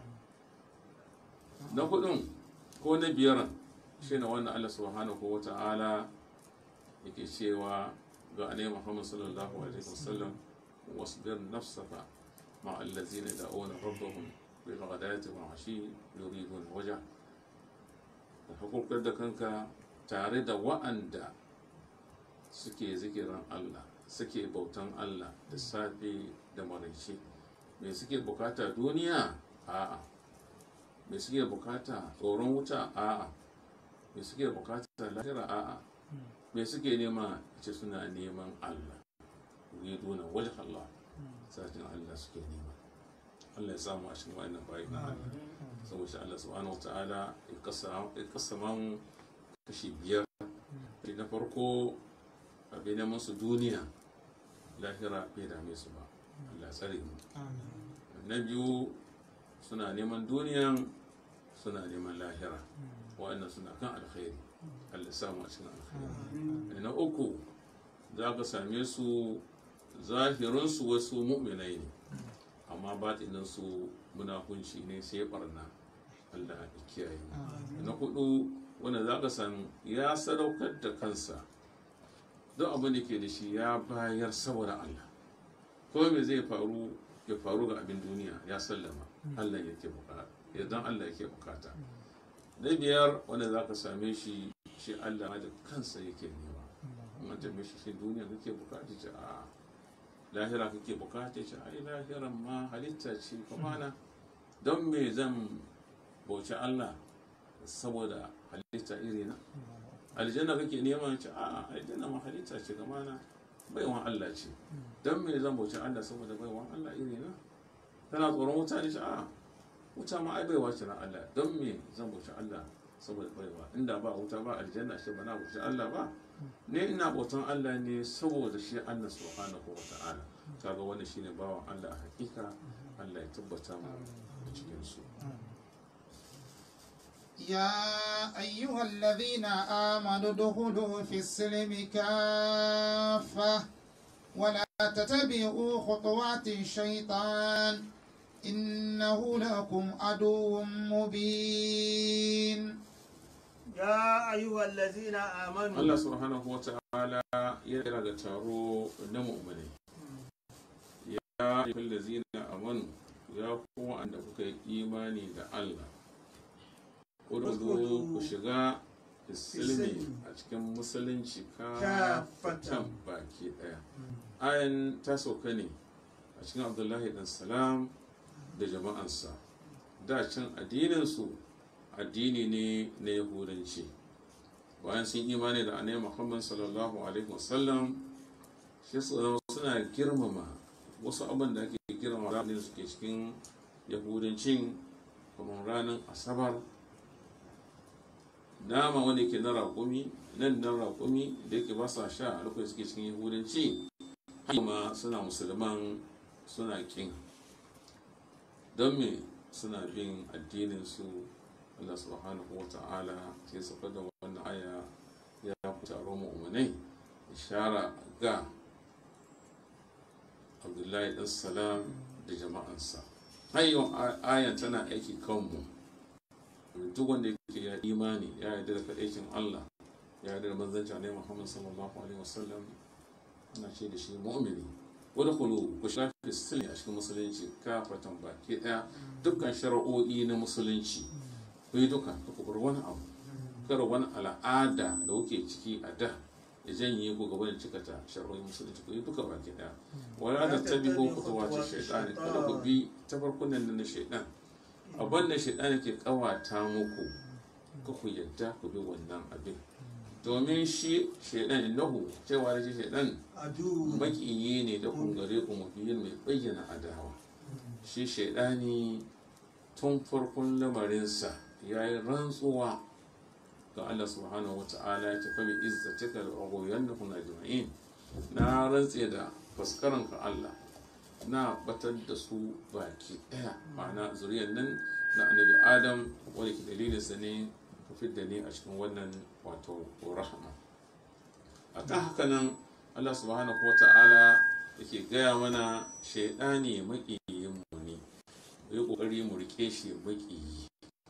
S5: na hudun ko na biyar shi ne wanda Allah subhanahu wa ta'ala yake cewa ga anai Muhammad sallallahu alaihi wasallam wasbir nafsaka ma allazina da'una rabbahum bil ghadati wa ashi yuridun waja da hakurkar da kanka tare da wa'anda suke zikiran Allah suke bautan Allah da safe da maraice me suke bukata duniya a'a me suke bukata tsoron wuta a'a me suke bukata lahira a'a me suke nema ce suna neman Allah yuriduna wajh Allah satin Allah suke nema Allah ya samu a cikin wa'annan bayi na Allah saboda Allah subhanahu wataala ya kasama mu kashi biyar na farko abin neman su duniya lahira bai dame su ba Allah tsare mu na biyu suna neman duniyan suna neman lahira wa'annan suna kan alkhairi Allah samu a cikin alkhairi na uku za ka same su zahirinsu wasu mu'minai ne amma batininsu munafunci ne sai barna Allah ya kiyaye na hudu wanda za ka san ya sadaukar da kansa don abin da ke da shi ya bayar saboda Allah ko me zai faru ya faru ga abin duniya ya sallama Allah yake yardan Allah yake bukata na biyar wanda za ka same shi shi Allah ma da kansa yake nema in an tambaye shi shi duniya kake bukata ce a lahira kake bukata ce ai lahiran ma halitta ce kuma na don me zan bauci Allah saboda halitta iri na aljanna kake nema ce a aljanna ma halitta ce kama na baiwan Allah ce don me zan bauci Allah saboda baiwan Allah iri na kana tsoron wuta ne ce a wuta ma ai baiwa ce na Allah don me zan bauci Allah saboda baiwa inda ba wuta ba aljanna shi ba na bauci Allah ba ne ina bautan Allah ne saboda shi Allah subhanahu wa ta'ala kaga wannan shine bawan Allah a hakika Allah ya tabbata mu a cikin su
S2: يا أيها الذين آمنوا ادخلوا في السلم كافة ولا تتبعوا خطوات الشيطان إنه لكم عدو مبين
S4: يا أيها الذين آمنوا
S5: Allah subhanahu wa ta'ala ya kira ga taro na mu'mini ya ayyuhal ladzina amanu ya kuma anda kuka yi imani da Allah Kudu ku shiga islimi a cikin musulunci ka fatan baki daya ayan ta sauka ne a cikin abdullahi dan salam da jama'ansa da can addininsu addini ne na yahudanci bayan sun imani da annabi muhammad sallallahu alaihi wasallam shi su zama suna girmama wasu abin da ake girmama ranar da suke cikin yahudancin kamar ranar asabar nama wanda ke na raƙumi nan nan raƙumi da yake ba sa sha a lokacin suke cikin yahudanci kuma suna musulman suna kin don me suna bin addinin su Allah subhanahu wa ta'ala ke saka da wannan aya ya ku taro mu'minai ishara ga Abdullahi dan salam da jama'ansa hayyau ayan tana aiki kanmu duk wanda yake ya imani ya yarda da kaɗaicin Allah ya yarda da manzancin ne Muhammad sallallahu alaihi wasallam ana ce da shi mu'mini wani kulu ku shafi sirri a cikin musulunci kafatan baki ɗaya dukkan shara'o'i na musulunci ku yi duka ku bar wani abu kar wani al'ada da kuke ciki a da ya janye ku gaba da cikata shar'o'in musulunci ku yi duka baki ɗaya wala da tabi'u kutuwati shaytani kada ku bi tafarkunan na shaytan abin da shaidan ke kawata muku ka ku yadda ku bi wannan abin domin shi shaidan innahu cewa da shi shaidan
S4: adu
S5: makiyi ne da kungare ku mafiyin mai bayyana adawa shi shaidani tun farkon lamarinsa ya yi rantsuwa ga Allah subhanahu wa ta'ala ya tafi bi izzatika da agoyan da kuna jima'in na rantse da faskaranka Allah na batar da su baki daya ma'ana zuriyar nan na annabi adam wanda ke dalilin sa ne ka fidda ne a cikin wannan wato rahama a kan haka nan Allah subhanahu wa ta'ala yake gaya mana shaidani maƙiyin mu ne mu yi ƙoƙari mu rike shi maƙiyi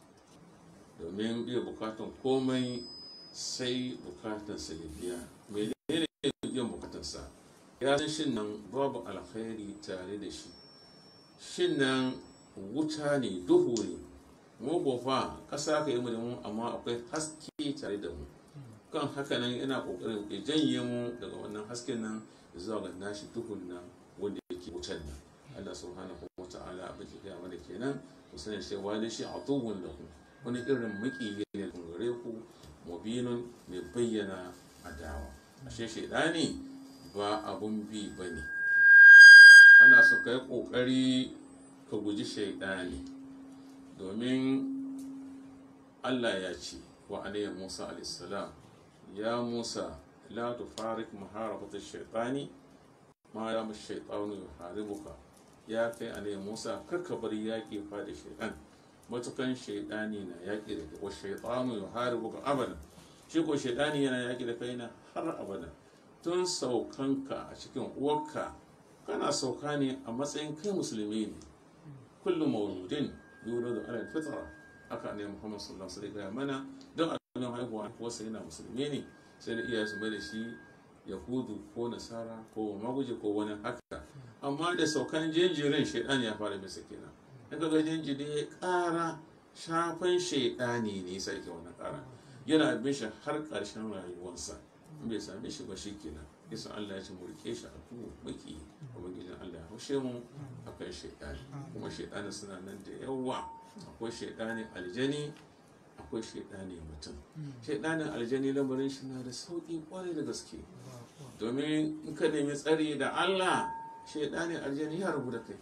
S5: domin biya bukatan komai sai bukatansa ya biya menene biyan bukatansa ya san shin nan babu alkhairi tare da shi shin nan wuta ne duhu ne mu fa ƙasa ka yi mu da mu amma akwai haske tare da mu kan haka nan yana ƙoƙarin ya janye mu daga wannan hasken nan zuwa ga nashi duhun nan wanda yake wutan nan Allah subhanahu wa ta'ala abin da ya mana kenan ku sani cewa da shi atuwun lahu wani irin maƙiyi ne kun gare ku mubinun mai bayyana adawa ashe shaidani ba abun bi ba ne ana so ka yi ƙoƙari ka guji shaidani domin allah ya ce wa alayhi musa alaihissalam ya musa la tufarik muharabata shaitani ma ya mu shaitanu ya haribuka ya kai alayhi musa karka bar yaƙi fa da shaitan matukan shaidani na yaƙi da wa shaitanu ya haribuka abada shi ko shaidani yana yaƙi da kai na har abada tun saukanka a cikin uwarka kana sauka ne a matsayin kai musulmi ne kullum mauludin yuro da alal fitra haka ne muhammad sallallahu alaihi wasallam mana don abin haihuwa wasu yana musulmi ne sai da iyaye su mai da shi yahudu ko nasara ko maguje ko wani haka amma da saukan jinjirin shaidan ya fara bisa kenan in ga jinjiri ya kara shafan shaidani ne yasa yake wannan ƙara yana bin shi har ƙarshen rayuwarsa in bai same shi ba shi kenan yasa Allah ya ce mu rike shi a kuma baki ubangijin Allah ya haushe mu akan shaidani kuma shaidani suna nan da yawa akwai shaidani aljani akwai shaidani mutum shaidanin aljani lamarin shi na da sauƙi kwarai da gaske domin in ka nemi tsari da Allah shaidanin aljani ya rabu da kai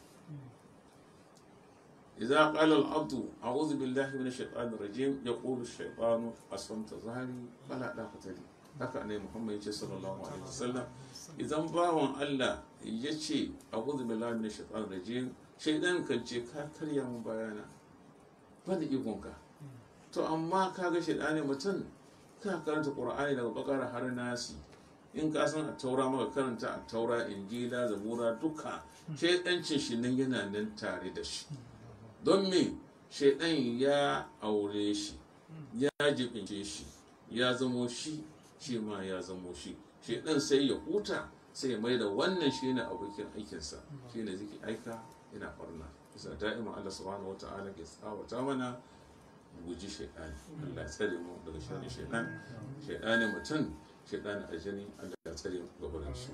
S5: إذا قال العبد أعوذ بالله من الشيطان الرجيم يقول الشيطان أصمت ظهري فلا علاقة لي haka ne Muhammad ya ce sallallahu alaihi wasallam idan bawan Allah ya ce a'udhu billahi minash shaitanir rajim shaidan kan ce ka karya mun bayana banda ikonka to amma kaga shaidani mutum ka karanta Qur'ani daga bakara har nasi in ka san a taura maka karanta a taura injila zabura duka shaidancin shi nan yana nan tare da shi don me shaidan ya aure shi ya jibince shi ya zamo shi shi ma ya zamo shi shaidan sai ya huta sai ya mai da wannan shi ne abokin aikinsa shi ne ziki aika yana barna bisa da'ima Allah subhanahu wata'ala ke tsawata mana guji shaidani Allah ya tsare mu daga shirin shaidan shaidani mutum shaidani aljani Allah ya tsare mu gabanin shi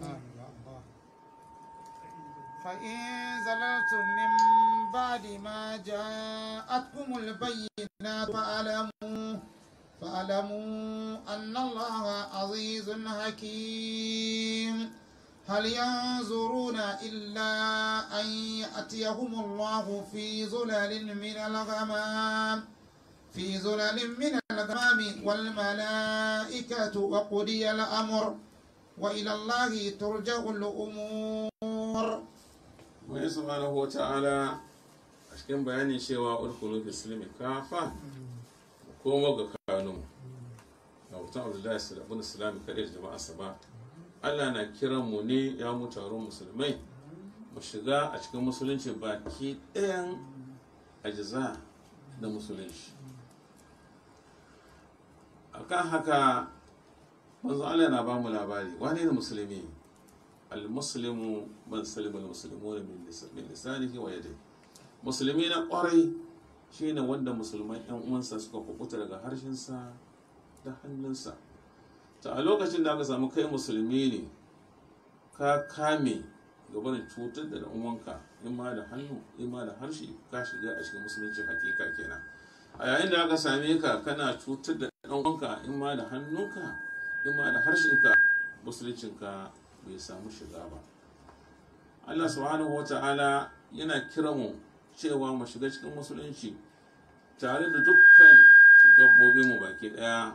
S2: فإن زللتم من بعد ما جاءتكم البينات فاعلموا فاعلموا أن الله عزيز حكيم هل ينظرون إلا أن يأتيهم الله في ظلل من الغمام في ظلل من الغمام والملائكة وقضي الأمر وإلى الله ترجع الأمور
S5: mai subhanahu wa ta'ala a cikin bayanin cewa ulkulu fi silmi kafa komo ga kanun ga mutum abdullahi salabun islami kaɗai da jama'a saba allah na kiran mu ne ya mu taron musulmai mu shiga a cikin musulunci baki ɗayan ajiza da musulunci akan haka manzo allah na ba mu labari wane ne musulmi المسلم من سلم المسلمون من لسانه ويده musulmi na kwarai shine wanda musulman yan uwansa suka kubuta daga harshensa da hannunsa ta a lokacin da aka samu kai musulmi ne ka kame gaban cutar da uwanka in ma da hannu in ma da harshe ka shiga a cikin musulunci hakika kenan a yayin da aka same ka kana cutar da ɗan uwanka in ma da hannunka in ma da harshenka musuluncinka bai samu shiga ba Allah subhanahu wata'ala yana kira mu cewa mu shiga cikin musulunci tare da dukkan gabbobin mu baki daya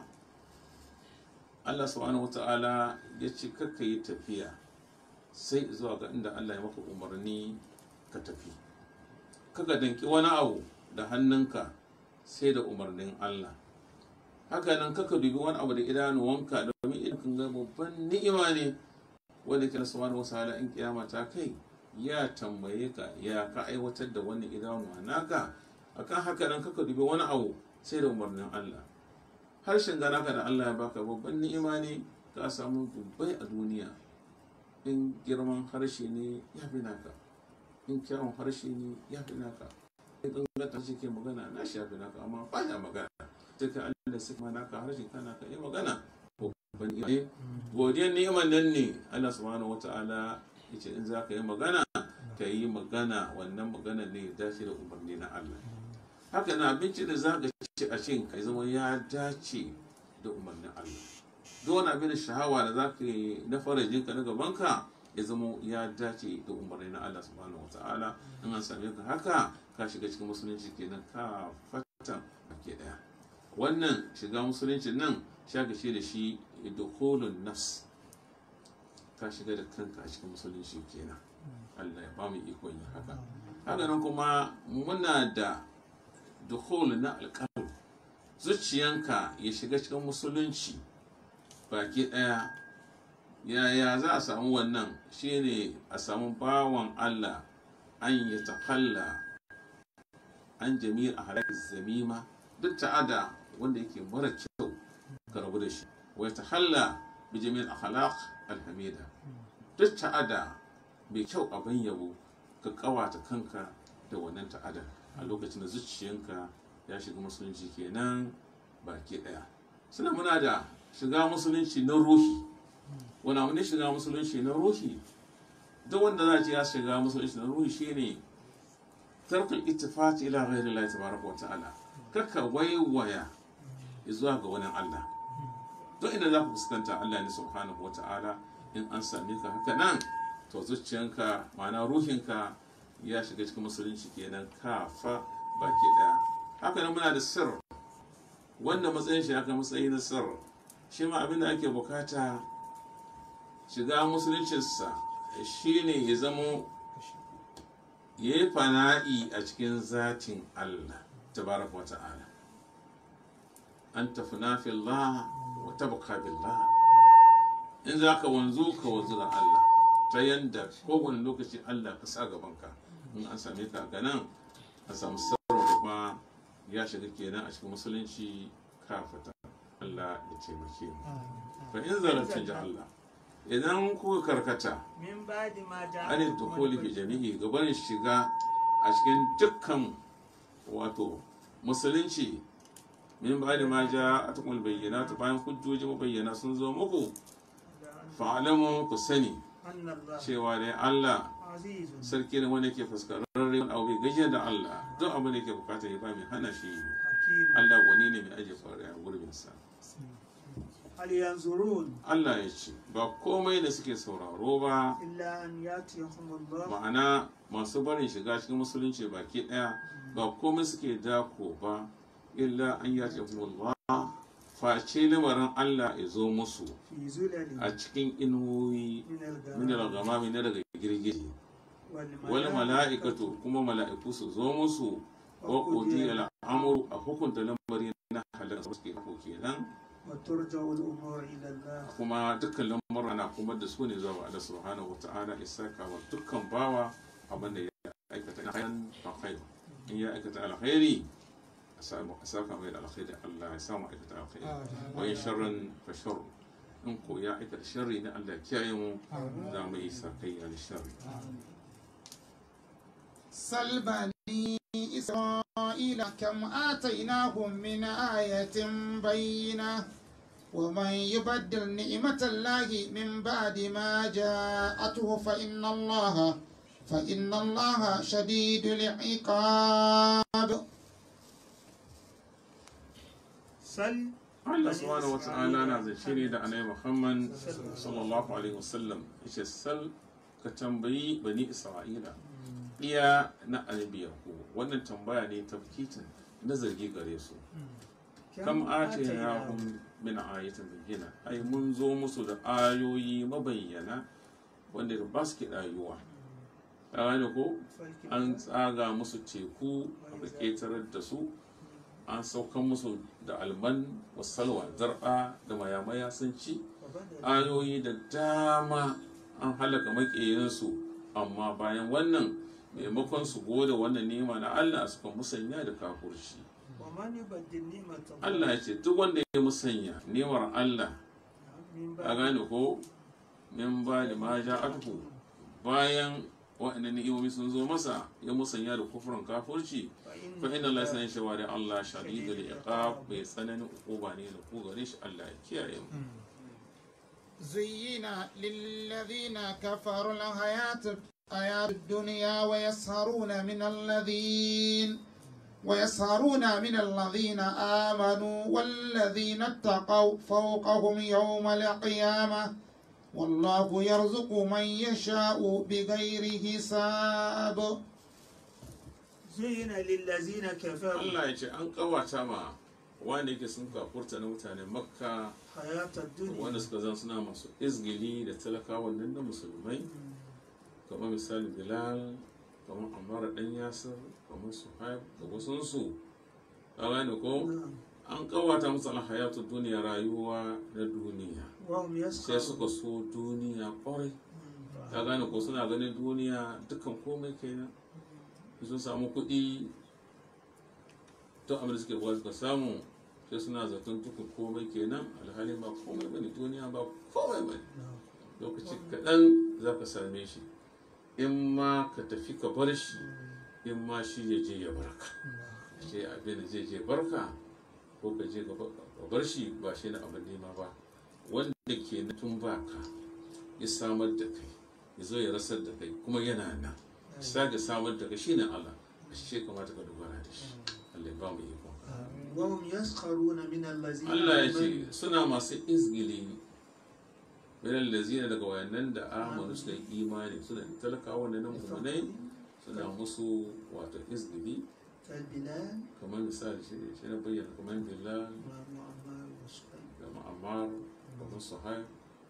S5: Allah subhanahu wata'ala ya ce kakka yi tafiya sai zuwa ga inda Allah ya maka umarni ka tafi kaka danki wani abu da hannunka sai da umarnin Allah haka nan kaka dubi wani abu da idanuwanka domin idan kan ga babban ni'ima ne wanda ke subhanahu wataala in kiyama ta kai ya tambaye ka ya ka aiwatar da wannan idanuwa naka akan haka nan kaka dubi wani abu sai da umarnin Allah harshen ga naka da Allah ya baka babban ni'ima ne ka samu dubbai a duniya in girman harshe ne ya fi naka in kyawun harshe ne ya fi naka in gangata shi ke magana na shi ya fi naka amma ba ya magana sai ka Allah da suka naka harshe kana ka yi magana babban ne godiyar ni'imar nan ne Allah subhanahu wata'ala yace in za ka yi magana ka yi magana wannan magana ne ya dace da umarni na Allah haka na abinci da za ka ci a cin ka zama ya dace da umarnin Allah duk wani abin da shahawa da za ka yi na farajin ka na gabanka ya zama ya dace da umarni na Allah subhanahu wata'ala in an same ka haka ka shiga cikin musulunci kenan ka fata ke daya wannan shiga musulunci nan shaka ce da shi dukhulun nafs ka shiga da kanka a cikin musulunci kenan Allah ya bamu ikon yin haka haka nan kuma muna da dukhul na alqalb zuciyanka ya shiga cikin musulunci baki daya yaya za a samu wannan shine a samu bawan Allah an ya takalla an jami'ar halakar zamima duk ta'ada wanda yake mara kyau ka rabu da shi wa ya tahalla bi jami'ar akhlaq alhamida duk ta'ada mai kyau abin yabo ka kawata kanka da wannan ta'ada a lokacin da zuciyanka ya shiga musulunci kenan baki daya suna muna da shiga musulunci na ruhi wani abu ne shiga musulunci na ruhi duk wanda za ce ya shiga musulunci na ruhi shine tarkul ittifaqi ila ghairi Allah tabaraka wa ta'ala kaka waiwaya zuwa ga wani Allah duk inda za ku fuskanta Allah ne subhanahu wa ta'ala in an same ka haka nan to zuciyanka ma'ana ruhinka ya shiga cikin musulunci kenan kafa baki daya haka nan muna da sir wanda matsayin shi aka matsayi na sir shi ma abin da ake bukata shiga musuluncinsa shine ya zamo ya yi fana'i a cikin zatin Allah tabaraka wa ta'ala an tafi nafi Allah wa tabaka billah in za ka wanzu ka wanzu da Allah ta yanda kowane lokaci Allah ka sa gabanka in an same ka ga nan a samu sarrafa kuma ya shiga kenan a cikin musulunci kafata Allah ya taimake mu fa in zalunta ji Allah idan kuka karkata
S4: min ba'di ma
S5: an dukuli fi jami'i gabanin shiga a cikin dukkan wato musulunci min ba da ma ja a tukul bayyana ta bayan hujjoji mabayyana sun zo muku fa'alamu ku sani
S4: anna Allah
S5: cewa dai Allah
S4: azizun
S5: sarki ne wanda ke fuskararre wani abu bai gajiya da Allah duk abin da ke bukata ya ba mai hana shi
S4: hakim
S5: Allah gwani ne mai ajiye faru a gurbinsa
S4: hal yanzurun
S5: Allah ya ce ba komai da suke sauraro ba
S4: illa an yatiyahum Allah
S5: ma'ana masu barin shiga cikin musulunci baki daya ba komai suke dako ba illa an ya ce Allah face lamarin Allah ya zo musu
S4: fi zulali
S5: a cikin inuwoyi
S4: min
S5: min
S4: al-ghamam
S5: al-ghamami na daga girgije
S4: wal
S5: wal mala'ikatu kuma mala'iku su zo musu wa qudi al-amru a hukunta lamari na halaka suke ko kenan
S4: wa turja'u al-umur ila Allah
S5: kuma dukkan lamura na kuma da su ne zuwa ga Allah subhanahu wata'ala isaka wa dukkan bawa abin da ya aikata na khairan fa khair in ya aikata alkhairi a samu a saka mai da alkhairi Allah ya samu aikata alkhairi wa in sharran fa shar in ko ya aikata sharri na Allah ya kiyaye mu za mu yi sakayya da sharri
S2: سل بني إسرائيل كم آتيناهم من آية بينة ومن يبدل نعمة الله من بعد ما جاءته فإن الله فإن الله شديد العقاب
S4: sal
S5: Allah subhanahu wata'ala na zance ne da annabi Muhammad sallallahu alaihi wasallam yace sal ka tambayi bani Isra'ila iya na annabi Yakubu wannan tambaya ne tafkitin na zargi gare su kam atainahum min ayatin bayyana ai mun zo musu da ayoyi mabayyana wanda ba su ke rayuwa ka gane ko an tsaga musu teku aka ƙetarar da su an saukan musu da alman wasalwa zar'a da mayamaya sun ci ayoyi da dama an halaka maƙiyansu amma bayan wannan maimakon su gode wannan nema na Allah suka musanya da kafurci
S4: wa man yubaddil ni'mata
S5: Allah ya ce duk wanda ya musanya nemar Allah
S4: min
S5: a gane ko min ba da ma ja'atuhu bayan waɗannan ni'imomi sun zo masa ya musanya da kufurin kafurci fa inna Allah sanin cewa da Allah shadidul iqab bai tsananin ukuba ne da ku gare shi Allah ya kiyaye mu
S2: زين للذين كفروا الحياة الحياة الدنيا ويسهرون من الذين ويسهرون من الذين آمنوا والذين اتقوا فوقهم يوم القيامة والله يرزق من يشاء بغير حساب
S4: zuyina lillazina kafaru
S5: Allah ya ce an kawata ma wanda yake sun kafurta na mutanen makka
S4: hayatad dunya
S5: wanda suka zan suna masu izgili da talakawan nan da musulmai kamar misali bilal kamar amara dan yasir kamar suhaib da wasunsu a gane ko an kawata musu alhayatu duniya rayuwa na duniya
S4: wa hum
S5: sai
S4: yasqaw
S5: suka so duniya kwarai ka gane ko suna ganin duniya dukkan komai kenan sun samu kuɗi to abin da suke buwa suka samu sai suna zaton dukkan komai kenan alhali ba komai bane duniya ba komai bane lokaci kaɗan za ka same shi in ma ka tafi ka bar shi in ma shi ya je ya barka ce abin da zai je barka ko ka je ka bar shi ba shi na abin nema ba wanda ke na tun baka ya samar da kai ya zo ya rasar da kai kuma yana nan sake samar da kai shine Allah shi kamata ka dogara da shi Allah ya ba mu iko
S4: وهم يسخرون من الذين
S5: Allah ya
S4: آمنوا
S5: ce suna masu izgili minal lazina daga wayannan da amanu suka yi imani suna talakawa da nan mu'minai suna musu wato izgili
S4: كالبلال
S5: kamar misali shi shi na bayyana kamar bilal
S4: ومعمر وصهيب
S5: da ma'ammar kamar suhaib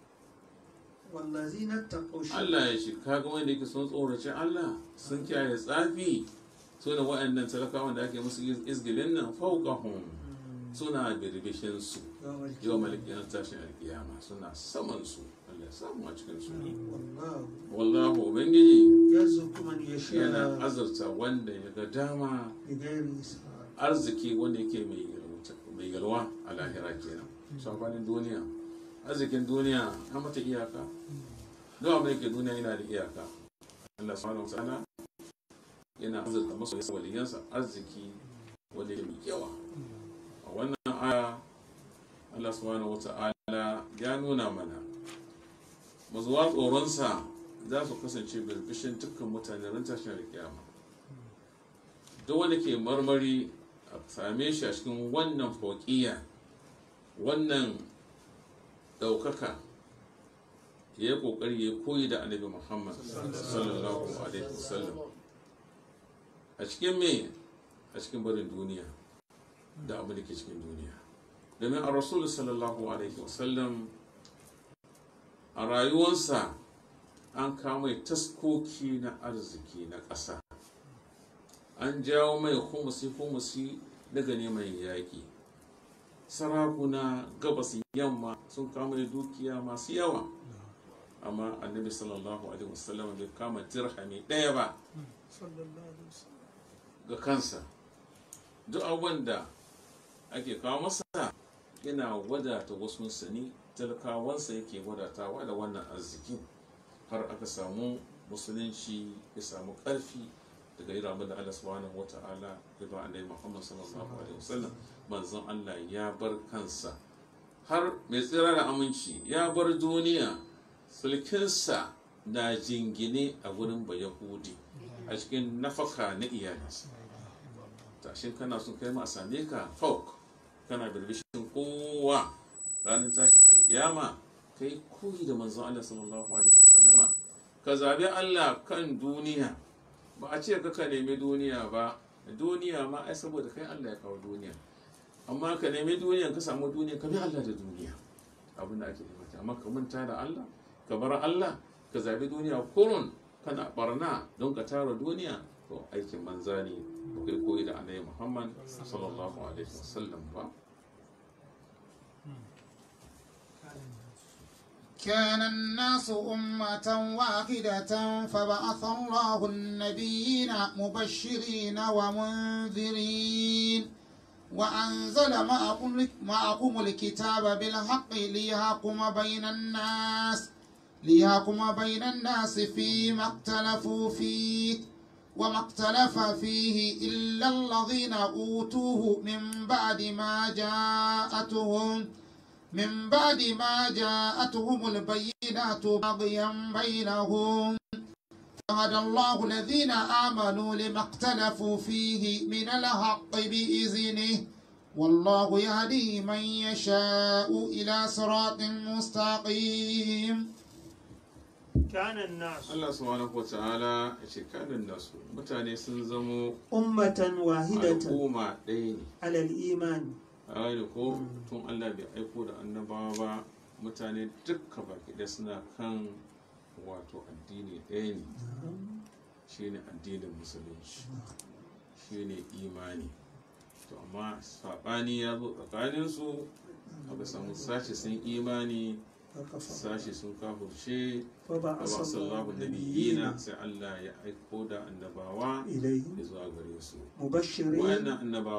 S4: والذين اتقوا شركا
S5: Allah ya ce kaga wanda yake sun tsorace Allah sun kiyaye tsafi suna wayannan talakawan da ake musu izgilin nan fawqahum suna birbishin su
S4: يوم
S5: yau
S4: القيامة
S5: malikin tashin alkiyama suna saman su Allah ya samu a cikin su
S4: والله
S5: wallahu ubangiji
S4: يرزق من
S5: yana
S4: يشاء
S5: azurta wanda ya ga dama
S4: بغير حساب
S5: arziki wanda yake mai yalwata- mai yalwa a lahira kenan sabanin duniya arzikin duniya an mata iyaka duk abin da ke duniya yana da iyaka Allah subhanahu wa ta'ala yana azurta masu waliyansa arziki wanda ya mai yawa a wannan aya Allah subhanahu wa ta'ala ya nuna mana mazuwa tsoronsa za su kasance birbishin dukkan mutane ran tashin alkiyama duk wanda ke marmari a same shi a cikin wannan fokiya wannan ɗaukaka ya yi ƙoƙari ya koyi da annabi muhammad sallallahu alaihi wasallam a cikin me a cikin barin duniya da abin da ke cikin duniya domin a rasul sallallahu alaihi wasallam a rayuwarsa an kama taskoki na arziki na ƙasa an jawo mai humusi humusi daga neman yaƙi sarakuna gabas yamma sun kama da dukiya masu yawa amma annabi sallallahu alaihi wasallam bai kama dirhami ɗaya ba
S4: صلى الله عليه وسلم
S5: ga kansa duk abubuwan da ake kawo masa yana wadata wasu sani talakawansa yake wadatawa da wannan arziki har aka samu musulunci ya samu ƙarfi daga yi ramu da Allah subhanahu wa ta'ala ya ba annabi Muhammad sallallahu alaihi wasallam manzon Allah ya bar kansa har mai tsira da aminci ya bar duniya sulkinsa na jingine a wurin bayahudi a cikin nafaka na iyalinsa tashin kana son kai ma a same ka fauk kana birbishin kowa ranar tashin alkiyama kai koyi da manzon Allah sallallahu alaihi wasallama ka zabi Allah kan duniya ba a ce ka ka nemi duniya ba duniya ma ai saboda kai Allah ya kawo duniya amma ka nemi duniya ka samu duniya ka bi Allah da duniya abin da ake nema amma ka manta da Allah ka bar Allah ka zabi duniya kurun kana barna don ka tara duniya to aikin banza ne ba kai koyi da annabi Muhammad sallallahu alaihi wasallam ba
S2: كان الناس أمة واحدة فبعث الله النبيين مبشرين ومنذرين وأنزل معكم معكم الكتاب بالحق ليحكم بين الناس ليحكم بين الناس فيما اختلفوا فيه وما اختلف فيه إلا الذين أوتوه من بعد ما جاءتهم من بعد ما جاءتهم البينات بغيا بينهم فهدى الله الذين آمنوا لما اختلفوا فيه من الحق بإذنه والله يهدي من يشاء إلى صراط مستقيم
S4: كان الناس
S5: Allah subhanahu wa ta'ala ya ce kanin nasu mutane sun zamo
S4: أمة واحدة
S5: al'umma ɗaya ne
S4: على الإيمان
S5: a gane ko tun Allah bai aiko da annabawa ba mutane dukka baki ɗaya suna kan wato addini ɗaya ne shine addinin musulunci shine imani to amma saɓani ya zo tsakaninsu aka samu sashi sun imani
S4: فكفر
S5: sashi sun kafurce
S4: فبعث
S5: Allah
S4: الله
S5: sallallahu
S4: النبيين
S5: nabiyina sai Allah ya aiko da annabawa
S4: إليه
S5: ya zuwa gare su
S4: مبشرين
S5: wayannan annabawa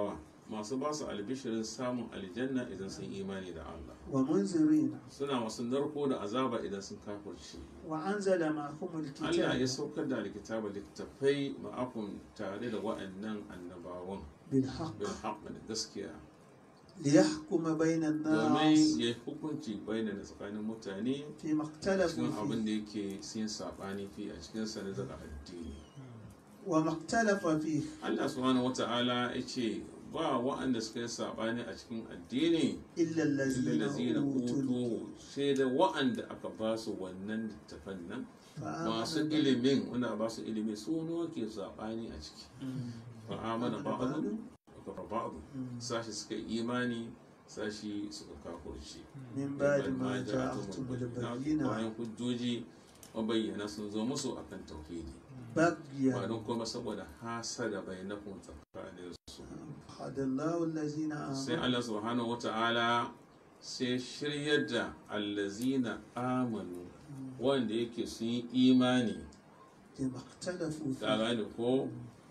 S5: masu ba su albishirin samun aljanna idan sun imani da Allah
S4: ومنذرين
S5: suna masu narko da azaba idan sun kafirce
S4: وأنزل معهم
S5: Allah ya
S4: الكتاب
S5: saukar da alkitaba littafai ma'akun tare da wa'annan annabawan
S4: بالحق
S5: bil haqq da gaskiya
S4: ليحكم بين
S5: domin
S4: الناس
S5: ya yi hukunci bayyana tsakanin mutane
S4: فيما اختلفوا
S5: cikin abin
S4: فيه
S5: da yake sin sabani fi a cikin sa na daga addini
S4: وما اختلف فيه
S5: Allah subhanahu wata'ala ya ce ba wa'anda suka yi sabani a cikin addini
S4: إلا
S5: illa
S4: الذين
S5: lazina
S4: أوتوا
S5: utu sai da wa'anda aka ba su wannan littafan nan masu
S4: فآمنوا
S5: ilimin wanda ba su ilimi su nawa ke sabani a ciki fa amana ba'du ka ba'du sashi suka yi imani sashi suka kafurci
S4: من بعد ما جاءتهم البينات
S5: bayan hujjoji mabayyana sun zo musu akan tauhidi ba
S4: بغيا
S5: don kuma saboda hasada bainakum tsakanin su
S4: هدى الله الذين
S5: sai
S4: آمنوا
S5: Allah subhanahu wata'ala sai shiryar da allazina amanu wanda yake sun yi imani
S4: لما اختلفوا
S5: ka
S4: فيه
S5: gane ko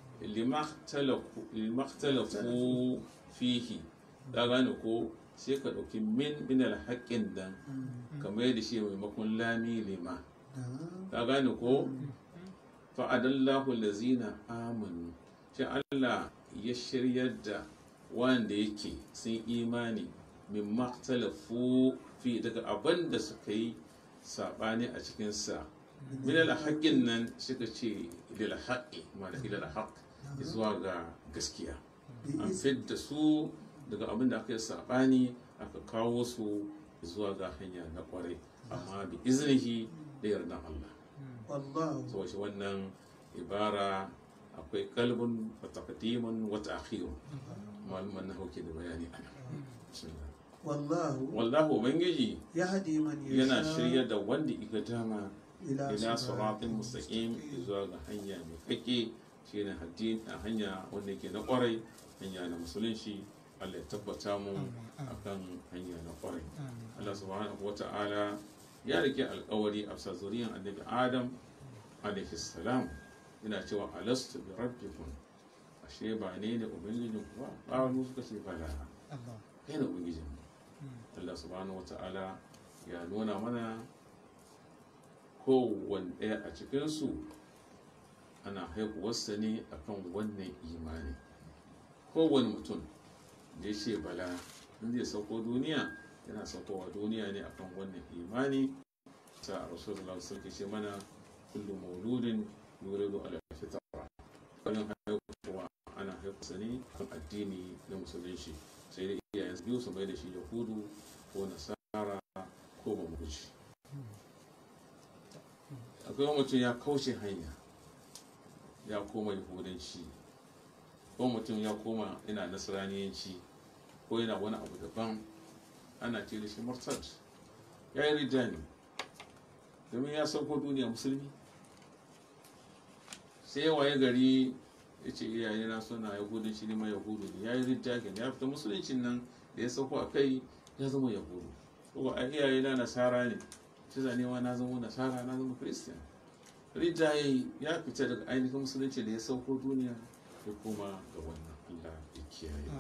S5: limaktalafu fihi ka gane ko sai ka ɗauki min min alhaƙin dan kamar yadda shi maimakon lami lima
S4: نعم.
S5: ka gane ko fa'adallahu lazina amanu shi Allah ya shiryar da wanda yake sun imani min maktalafu fi daga abin da suka yi saɓani a cikinsa min alhaƙin nan suka ce ilal haƙi ma da ilal haƙ zuwa ga gaskiya an fidda su daga abin da aka yi saɓani aka kawo su zuwa ga hanya na ƙwarai amma bi iznihi da yardan Allah
S4: والله
S5: so shi wannan ibara akwai kalbun wa taqdimun wa ta'khirun malaman na hauke da bayani ana Bismillah.
S4: والله
S5: wallahu ubangiji
S4: يهدي من
S5: yana
S4: يشاء
S5: shirya da wanda iga dama
S4: إلى
S5: ila
S4: صراط
S5: siratin mustaqim zuwa ga hanya mai kake shine hadin a hanya wanda yake na kwarai hanya na musulunci Allah ya tabbata mu akan hanya na kwarai Allah subhanahu wata'ala ya rike alkawari a bisa zuriyan annabi Adam alaihi salam yana cewa alastu bi rabbikum ashe ba ne ne ubangijin ku ba ƙaru suka ce bala kai ne ubangijin mu Allah subhanahu wata'ala ya nuna mana kowane ɗaya a cikinsu ana haihuwarsa ne akan wannan imani kowane mutum da ya ce bala in zai sauko duniya yana saukowa duniya ne akan wannan imani ta rasulullah sarki ce mana kullum mauludin yuridu ala fitra wannan haihuwa ana haihuwarsa ne kan addini na musulunci sai da iyayen biyu su mai da shi yahudu ko nasara ko mamuci akwai mutum ya kauce hanya ya koma yahudanci ko mutum ya koma yana nasiraniyanci ko yana wani abu daban ana ce da shi murtad ya yi rijani domin ya sauko duniya musulmi sai ya waye gari ya ce iyaye na suna yahudanci ne ma yahudu ne ya yi rijani ya fita musuluncin nan da ya sauko a kai ya zama yahudu ko a iyaye na nasara ne shi zane ma na zama nasara na zama christian rijaye ya fita daga ainihin musulunci da ya sauko duniya ya koma ga wannan allah ya kiyaye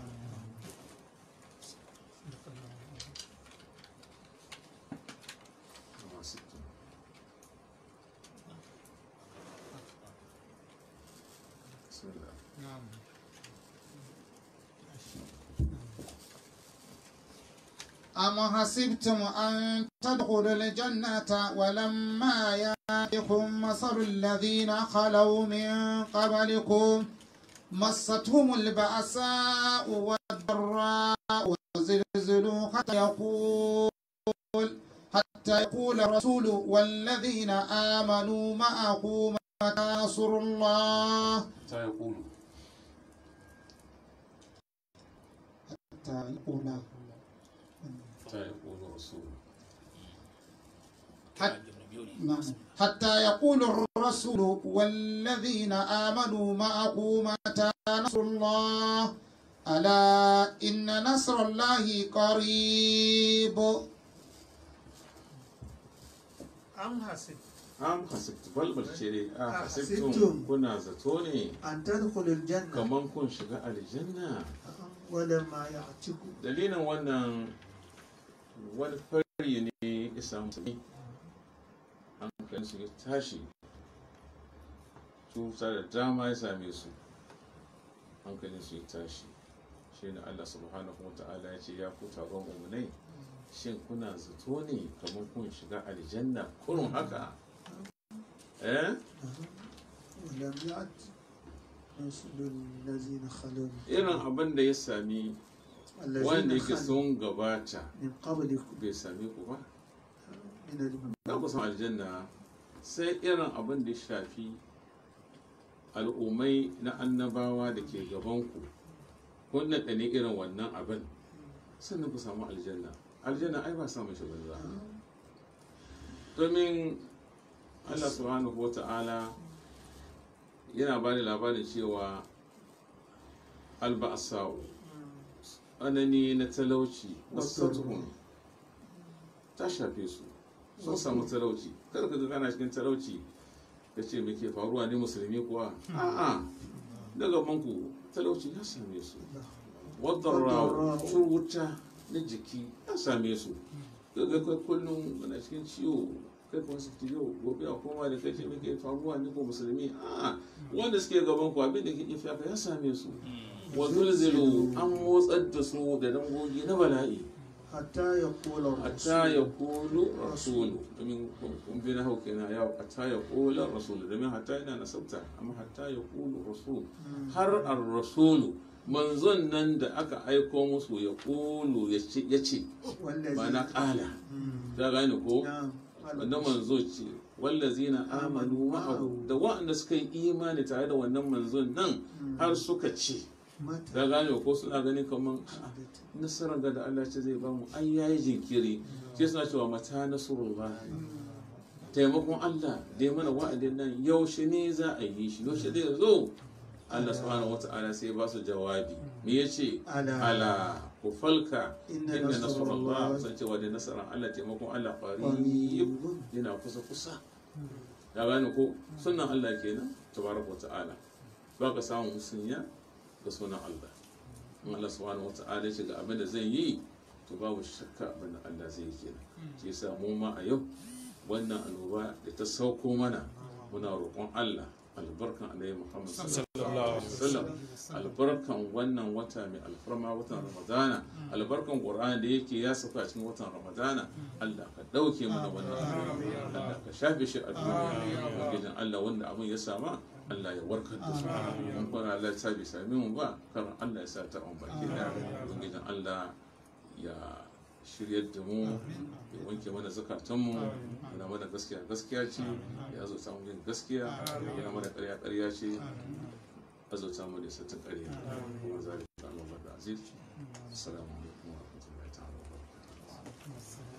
S5: Bismillah.
S2: أم حسبتم أن تدخلوا الجنة ولما يأتكم مثل الذين خلوا من قبلكم مستهم البأساء والضراء وزلزلوا حتى يقول حتى يقول الرسول والذين آمنوا معه متى نصر الله
S5: ta ya kulu
S2: حتى يقول
S5: ta ya kulu rasulu
S2: حتى نعم. حتى يقول الرسول والذين آمنوا معه متى نصر الله ألا إن نصر الله قريب
S4: أم حسب
S5: am hasibtu balbal ce dai a
S4: A
S5: hasibtum
S4: hasibtum.
S5: kuna zato ne
S4: أن تدخلوا الجنة
S5: kaman kun shiga aljanna
S4: ولما يعتق
S5: dalilin wannan wani fari ne ya samu sami hankalin su ya tashi cuta da dama ya same su hankalin su ya tashi shi ne Allah subhanahu wa ta'ala ya ce ya ku taron umunai shin kuna zato ne kamar kun shiga aljanna kurun haka eh
S4: ولم يعت مثل الذين خلوا
S5: irin abin da ya sami wanda
S4: الذين
S5: yake
S4: خلوا
S5: sun gabata
S4: من قبلكم
S5: bai same ku ba
S4: من الم-
S5: za ku san aljanna sai irin abin da ya shafi al'ummai na annabawa da ke gabanku kun naɗa ne irin wannan abin sannan ku samu aljanna aljanna ai ba samun shi banza domin allah subhanahu wa ta'ala yana ba da labarin cewa alba'asa'u tsanani na talauci wasu ta shafe su sun samu talauci kada ka ga kana cikin talauci ka ce me ke faruwa ne musulmi kuwa a'a daga banku talauci ya same su wadda wuta na jiki ya same su daga kai kullum kana cikin ciwo kai kuma su yau gobe a koma da kai ce me ke faruwa ne ko musulmi a'a wanda suke gaban ku abin da ke ifiya ya same su wa zulzulu an motsar da su da dangogi na bala'i
S4: حتى يقول
S5: hatta ya
S4: الرسول
S5: kulu rasulu domin kun bi na hau kenan yau hatta ya kula rasulu domin hatta yana nasabta amma hatta ya kulu rasulu har ar rasulu manzon nan da aka aiko musu ya kulu ya ce
S4: والذين
S5: ba na kala ta gane ko
S4: نعم
S5: wannan manzo ce wallazina amanu ma'ahu da waɗanda suka yi imani tare da wannan manzon nan har suka ce
S4: متى
S5: ta gane ko suna ganin kamar nasarar da Allah ce zai bamu ai yayi jinkiri shi suna cewa mata nasrullah taimakon Allah da ya mana wa'adin nan yaushe ne za a yi shi yaushe zai zo Allah subhanahu wata'ala sai ba su jawabi me yace
S4: Ala.
S5: ala ku falka
S4: Inna
S5: inna
S4: nasrullah-
S5: nasrullah san cewa da nasarar Allah taimakon Allah qarib
S4: قريب
S5: yana kusa kusa ya gane ko sunan Allah kenan tabaraka wata'ala ba ka samu musunya da sunan Allah in Allah subhanahu wata'ala ya ce ga abin da zai yi to babu shakka abin da Allah zai yi kenan shi yasa mu ma a yau wannan annoba da ta sauko mana muna roƙon Allah albarkan Annabi Muhammad sallallahu alaihi wasallam albarkan wannan wata mai alfarma watan Ramadana albarkan Qur'ani da yake ya saka cikin watan Ramadana Allah ka dauke mana wannan annoba Allah ka shafe shi a duniya gidan Allah wanda abin ya sama Allah ya warkar da su mun kuma Allah ya sa bai same mu ba kar Allah ya sa ta on baki da gidan Allah ya shiryar da mu ya wanke mana zukatanmu yana mana gaskiya gaskiya ce ya zo samu yin gaskiya yana mana ƙarya ƙarya ce ya zo samu da sattin ƙarya kuma za a yi Allah da aziz assalamu alaikum wa rahmatullahi ta'ala wa barakatuh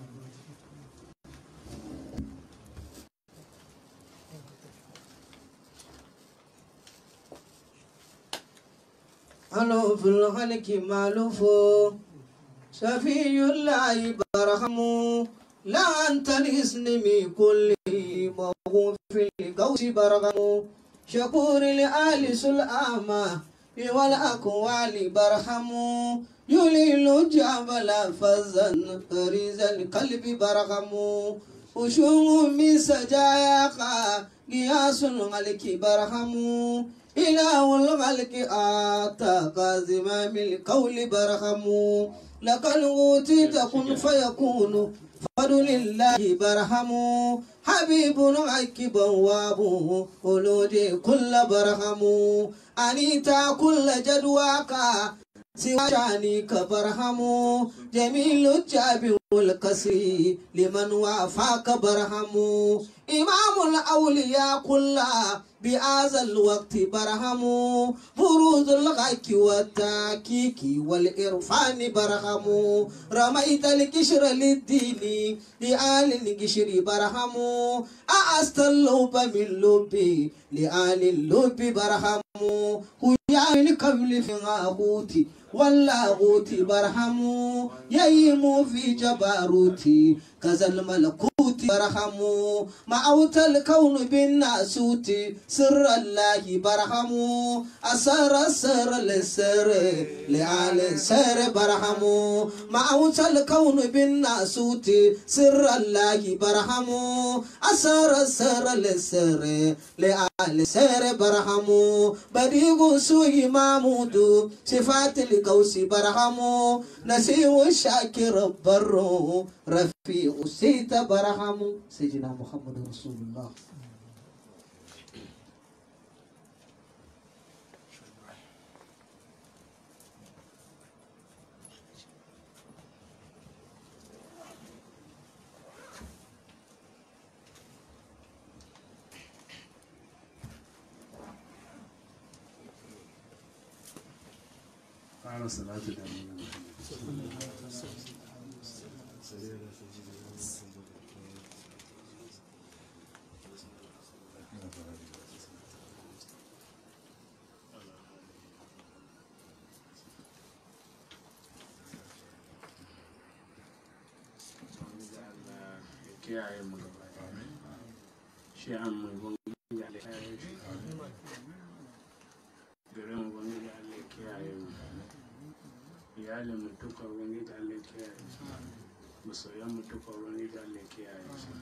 S1: ألو في الخلق مالوف شفي الله برحم لا أنت الاسم كل موهو في القوس برغم شكور لآل سلامة والأقوال برحم يليل جبل فزا ريز القلب برغم وشوم من سجاياك قياس الملك برحم إله الملك آتى زمام القول برحم لك الغوتيت كن فيكون فضل الله برحم حبيب عكب وابوه ولود كل برحم أنيتا كل جدواك سوى شانك برحم جميل الجاب والكسي لمن وافاك برحم إمام الأولياء كلها بهذا الوقت برهم بروز الغيك والتاكيك والإرفان برهم رميت القشر للدين لآل القشر برهم أعست اللب من لبي لآل اللب برهم هيا من قبل في غابوتي واللاغوت برهموا ييم في جبروتي كذا الملكوت برهموا معوت الكون بالناسوت سر الله برهموا أسر السر للسر لعال السر برهموا معوت الكون بالناسوت سر الله برهموا أسر السر للسر لعال السر برهموا بديع سوي محمود صفات القوس برهموا نسيو الشاكر برو رفيع سيت برهموا سيدنا محمد رسول الله
S3: ƙara salatu da nuna kiyaye mu gaba shi an mai gwamnati da kiyaye shi gare mu gwamnati da Allah kiyaye mu iyalin mu duka gwamnati da Allah kiyaye su masoyan mu duka gwamnati da Allah kiyaye su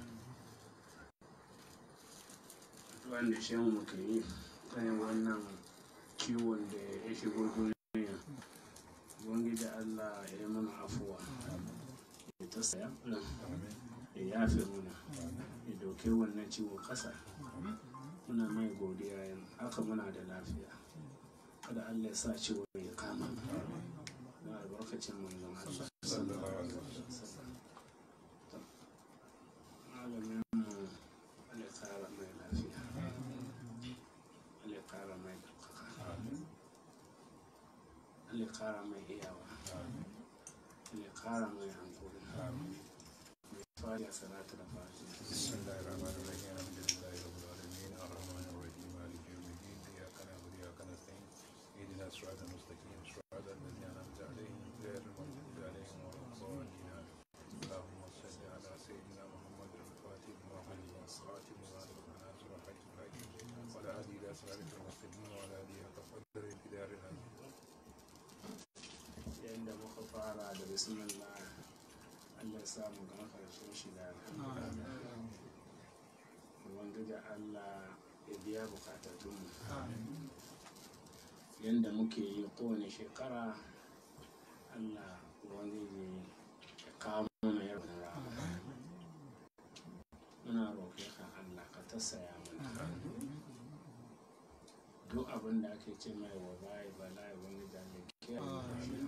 S3: wanda shi mu ke yi kan wannan kiwon da ya shigo duniya gwamnati da Allah ya yi mana afuwa ya ta saya ya yafe muna ya dauke wannan ciwo kasa muna mai godiya yan haka muna da lafiya kada Allah ya sa ciwo ya kama mu na albarkacin manzon Allah sallallahu alaihi wasallam malamin mu Allah ya kara mai lafiya Allah ya kara mai daukaka Allah ya kara mai iyawa Allah ya kara mai hankali فاتحة صلاة الفاتحة
S5: بسم الله الرحمن الرحيم الحمد لله رب العالمين الرحمن الرحيم مالك يوم الدين اياك نعبد واياك نستعين اهدنا الصراط المستقيم صراط الذين انعمت عليهم غير المغضوب عليهم ولا الضالين اللهم صل على سيدنا محمد الفاتح لما خلق والصلاه لما سبق ناصر الحق بالحق ولا هدي الى صراط المستقيم وعلى اله حق قدر الكدار العظيم
S3: yadda muka fara da bismillah Allah ya sa mu gama karshen shi da ubangiji Allah ya biya bukatatunmu yadda muke yi kowane shekara Allah ubangiji ya kawo mana yawan rana muna roƙe ka Allah ka tausaya mana duk abin da ake ce mai wa bayi bala'i wani da ya kiyaye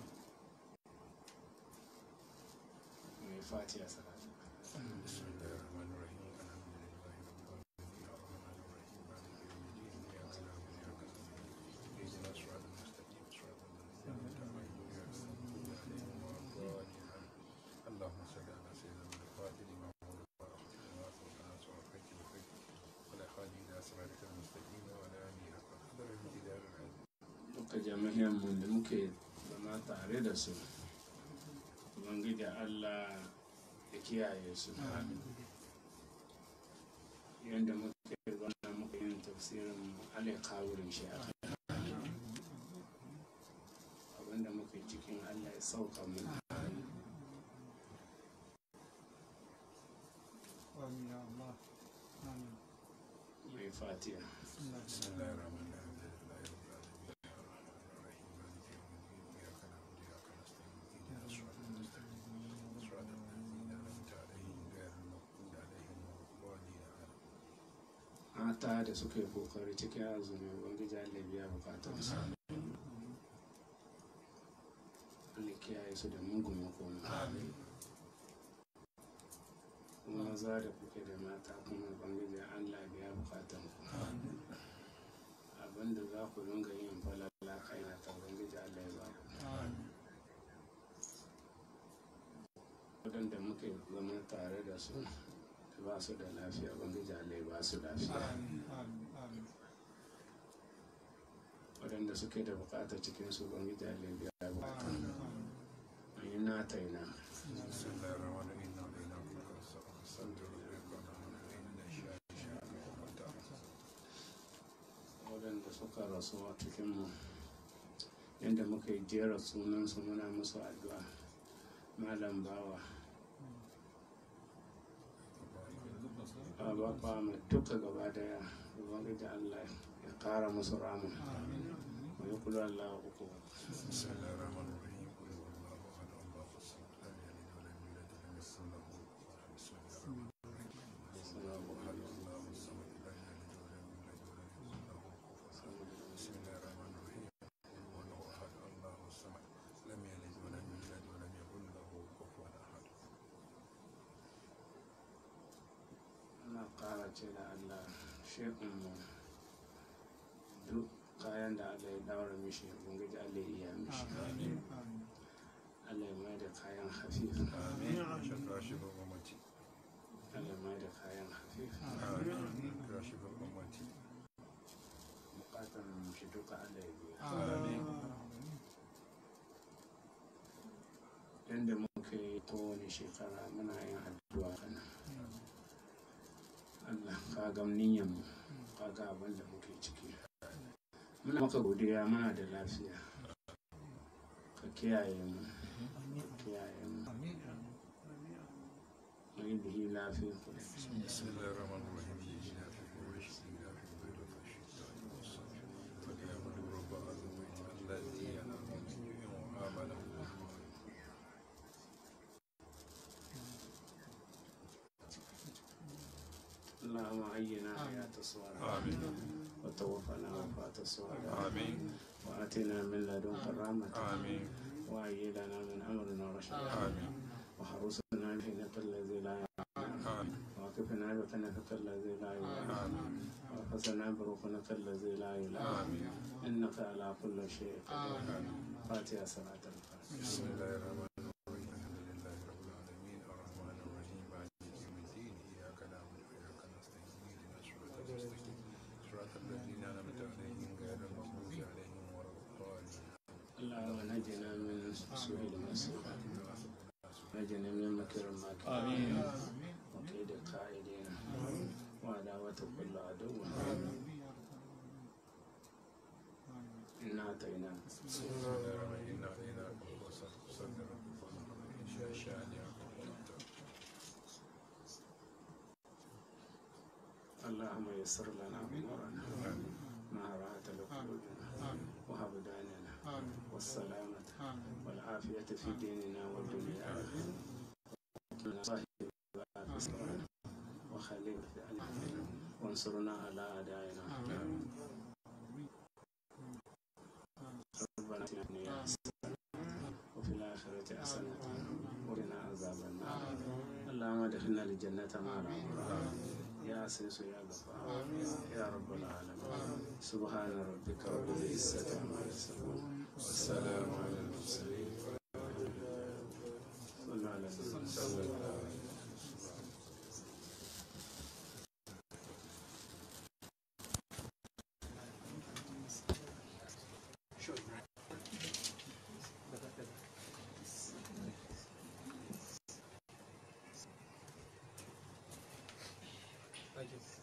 S3: mai fatiha salatu
S5: بسم الله الرحمن الرحيم الحمد لله رب العالمين الرحمن الرحيم مالك يوم الدين اياك نعبد واياك نستعين اهدنا الصراط المستقيم صراط الذين انعمت عليهم غير المغضوب عليهم ولا الضالين اللهم صل على سيدنا محمد الفاتح لما أغلق والخاتم لما سبق ناصر الحق بالحق ولا هادي الى صراطك المستقيم وعلى اله حق قدر الجلال العظيم
S3: duka jami'an mu da muke zama tare da su ubangiji Allah ya kiyaye su yadda muke zama muka yin tafsirin alai kawurin shi a abinda muke cikin Allah ya sauka mu
S2: آمين يا الله آمين
S3: mai fatiha
S5: بسم الله الرحمن الرحيم الحمد لله رب العالمين الرحمن الرحيم مالك يوم الدين اياك نعبد واياك نستعين اهدنا الصراط المستقيم صراط الذين انعمت عليهم غير المغضوب عليهم ولا الضالين آمين.
S3: mata da suka yi kokari cikin azumi ubangiji Allah ya biya bukatun su Allah ya kiyaye su da mugun makoma kuma maza da kuke da mata kuma ubangiji Allah ya biya bukatun ku abinda za ku dinga yin falala kai na ta ubangiji Allah ya ba ku waɗanda muke zama tare da su da ba su da lafiya ubangiji Allah ya ba su lafiya
S2: آمين آمين آمين
S3: waɗanda suke da bukata cikin su ubangiji Allah ya biya ataina
S5: بسم الله الرحمن الرحيم إنا أعطيناك الكوثر فصل لربك وانحر إن شانئك هو الأبتر
S3: waɗanda suka rasu a cikinmu yadda muka yi jera sunansu muna musu addu'a malam bawa a bakwa mai duka gaba daya ubangiji allah ya kara musu rama mai kula allah uku
S5: بسم الله الرحمن الرحيم قل هو الله أحد الله الصمد لم يلد ولم يولد ولم يكن له كفوا أحد بسم الله الرحمن الرحيم قل هو الله أحد الله الصمد لم يلد ولم يولد ولم يكن له كفوا أحد بسم الله الرحمن الرحيم قل هو الله أحد الله الصمد لم يلد ولم يولد ولم يكن له كفوا أحد
S3: ana kara ce da allah shekunmu duk kayan da allah ya daura mishi ubangiji allah ya iya mishi allah ya mai da kayan hafifa
S5: آمين شفا شفا أمتي
S3: allah ya mai da kayan hafifa
S5: آمين شفا أمتي
S3: bukatar shi duka allah ya biya
S5: آمين
S3: yadda muka yi kowane shekara muna yin addu'a kana Allah ka ga niyyar mu ka ga abin da muke ciki muna maka godiya muna da lafiya ka kiyaye mu ka kiyaye mu mu yi bihi lafiya
S5: بسم الله الرحمن الرحيم إياك قريش إياك بيض الشتاء والصيف فليعبدوا رب هذا البيت الذي أنعم من وآمنه
S3: اللهم عينا حياة الصالحة
S5: آمين
S3: وتوفنا وفاة الصالحة
S5: آمين
S3: وآتنا من لدنك رحمة
S5: آمين
S3: وأيدنا من أمرنا رشدا
S5: آمين
S3: وحرسنا بحنك الذي لا يعلم
S5: آمين
S3: وكفنا بكنفك الذي لا يعلم
S5: آمين
S3: وحسنا بركنك الذي لا يعلم
S5: آمين
S3: إنك على كل شيء قدير فاتحة صلاة الفاتحة
S5: بسم الله الرحمن الرحيم الحمد لله رب العالمين الرحمن الرحيم مالك يوم الدين إياك نعبد وإياك نستعين اهدنا الصراط المستقيم صراط الذين أنعمت عليهم غير المغضوب عليهم ولا الضالين
S3: اللهم نجنا من سوء المسيح نجنا من مكر الماكرين وكيد القائدين وعداوة كل عدو إنا أتيناك
S5: بسم الله الرحمن الرحيم إنا أعطيناك الكوثر فصل لربك وانحر إن شانئك هو الأبتر
S3: اللهم يسر لنا أمورنا مع راحة لقلوبنا وهب داننا والسلامة والعافية في ديننا ودنيانا صاحب الأسرار وخليل في علمنا وانصرنا على أعدائنا ربنا اتنا في الدنيا حسنة وفي الآخرة حسنة وقنا عذاب النار اللهم ادخلنا الجنة مع الأبرار يا عزيز يا غفار يا رب العالمين سبحان ربك رب العزة عما يصفون والسلام على المرسلين صلوا على النبي صلى الله عليه وسلم
S1: Thank you.